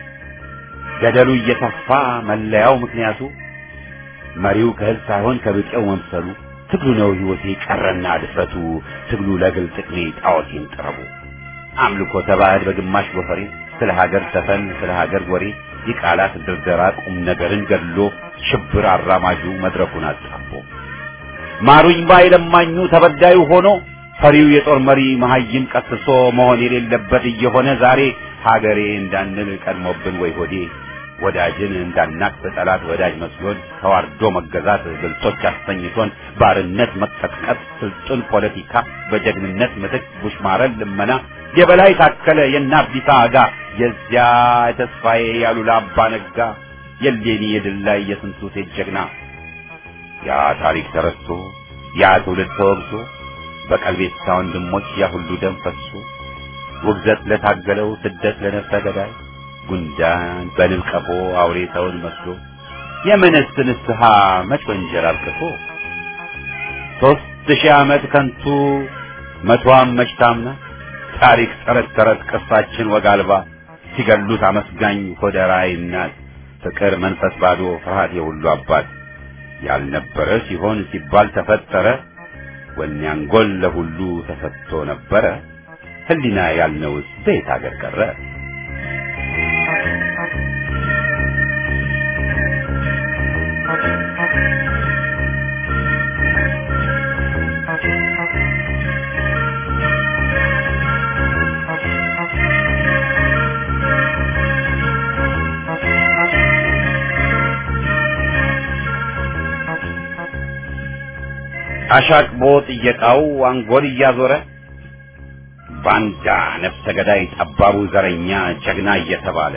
ገደሉ እየተፋ መለያው ምክንያቱ መሪው ከህዝብ ሳይሆን ከብጤው መምሰሉ ትግሉ ነው ሕይወቴ ቀረና ድፍረቱ ትግሉ ለግል ጥቅሜ ጣዖቴን ጥረቡ አምልኮ ተባህድ በግማሽ ጎፈሬ ስለ ሀገር ዘፈን ስለ ሀገር ወሬ የቃላት ድርደራ ቁም ነገርን ገድሎ ሽብር አራማጁ መድረኩን አጣቦ ማሩኝ ባይ ለማኙ ተበዳዩ ሆኖ ፈሪው የጦር መሪ መሀይም ቀስሶ መሆን የሌለበት እየሆነ ዛሬ ሀገሬ እንዳንል ቀድሞብን ወይ ሆዴ ወዳጅን እንዳናቅ በጠላት ወዳጅ መስሎን ተዋርዶ መገዛት ብልጦች አሰኝቶን ባርነት መቀጥቀጥ ስልጡን ፖለቲካ በጀግንነት ምትክ ቡሽማረን ልመና የበላይ ታከለ የናቢታ አጋ የዚያ የተስፋዬ ያሉላ አባ ነጋ የሌኒ የድል ላይ የስንቱ ሴት ጀግና ያ ታሪክ ተረስቶ ያ ትውልድ ተወግዞ በቀልቤታ ወንድሞች ያ ሁሉ ደም ፈሶ ውግዘት ለታገለው ስደት ለነፍሰ ገዳይ ጉንዳን በንብ ቀፎ አውሬ ሰውን መስሎ የምንስ ንስሐ መች ወንጀል አብቅቶ ሦስት ሺህ ዓመት ከንቱ መቷም መች ታምና ታሪክ ተረት ተረት ቅርሳችን ወግ አልባ ሲገሉት አመስጋኝ ሆደ ራዕይ እናት ፍቅር መንፈስ ባዶ ፍርሃት የሁሉ አባት ያልነበረ ሲሆን ሲባል ተፈጠረ ወኔ አንጎል ለሁሉ ተሰጥቶ ነበረ ህሊና ያልነውስ በየት አገር ቀረ አሻቅቦ ጥየቃው አንጎል እያዞረ ባንዳ ነፍሰ ገዳይ ጠባቡ ዘረኛ ጀግና እየተባለ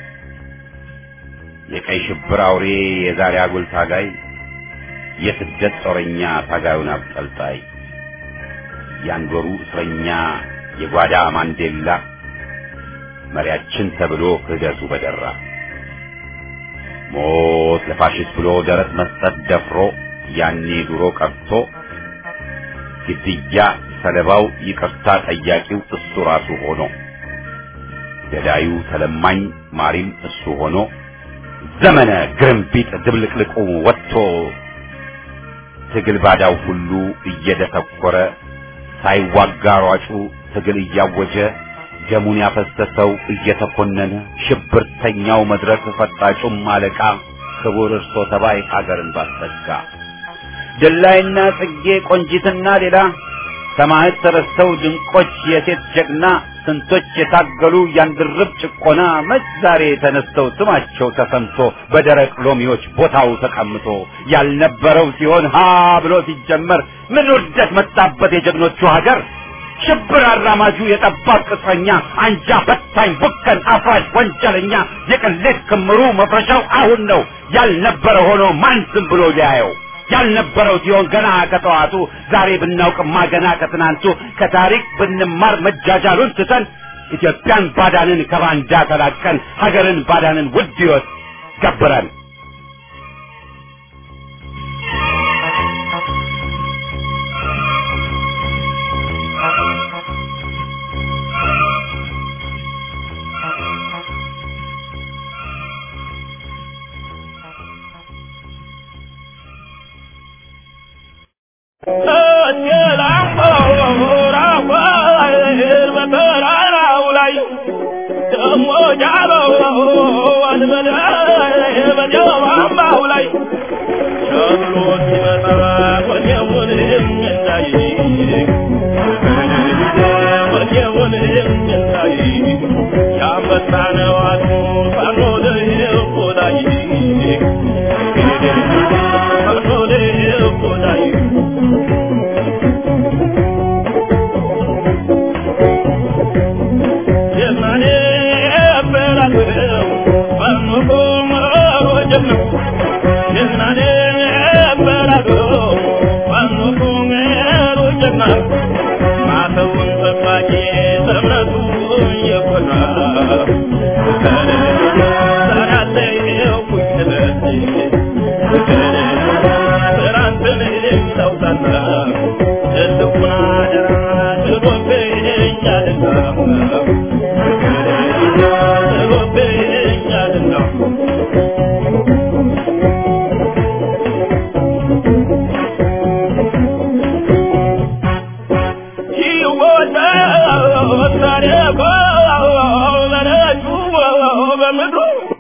የቀይ ሽብር አውሬ የዛሬ አጉል ታጋይ የስደት ጦረኛ ታጋዩን አብጠልጣይ ያንዶሩ እስረኛ የጓዳ ማንዴላ መሪያችን ተብሎ ክህደቱ በደራ ሞት ለፋሽስት ብሎ ደረት መስጠት ደፍሮ ያኔ ድሮ ቀርቶ ግድያ ሰለባው ይቅርታ ጠያቂው እሱ ራሱ ሆኖ ገዳዩ ተለማኝ ማሪም እሱ ሆኖ ዘመነ ግርምቢጥ ድብልቅልቁ ወጥቶ ትግል ባዳው ሁሉ እየደተኮረ ሳይዋጋ ሯጩ ትግል እያወጀ ደሙን ያፈሰሰው እየተኮነነ ሽብርተኛው መድረክ ፈጣጩም አለቃ ክቡር እርሶ ተባይ ሀገርን ባሰጋ ድላይና ጽጌ ቆንጂትና ሌላ ሰማዕት ተረስተው ድንቆች የሴት ጀግና ስንቶች የታገሉ ያንድርብ ጭቆና መች ዛሬ ተነስተው ስማቸው ተሰምቶ በደረቅ ሎሚዎች ቦታው ተቀምጦ ያልነበረው ሲሆን ሀ ብሎ ሲጀመር ምን ውርደት መጣበት የጀግኖቹ ሀገር ሽብር አራማጁ የጠባብ ቅጥረኛ አንጃ በታኝ ቡከን አፍራሽ ወንጀለኛ የቅሌት ክምሩ መፍረሻው አሁን ነው ያልነበረ ሆኖ ማን ዝም ብሎ ሊያየው ያልነበረው ሲሆን ገና ከጠዋቱ ዛሬ ብናውቅማ ገና ከትናንቱ ከታሪክ ብንማር መጃጃሉን ትተን ኢትዮጵያን ባዳንን ከባንዳ ተላቀን ሀገርን ባዳንን ውድ ሕይወት ገብረን Thank you.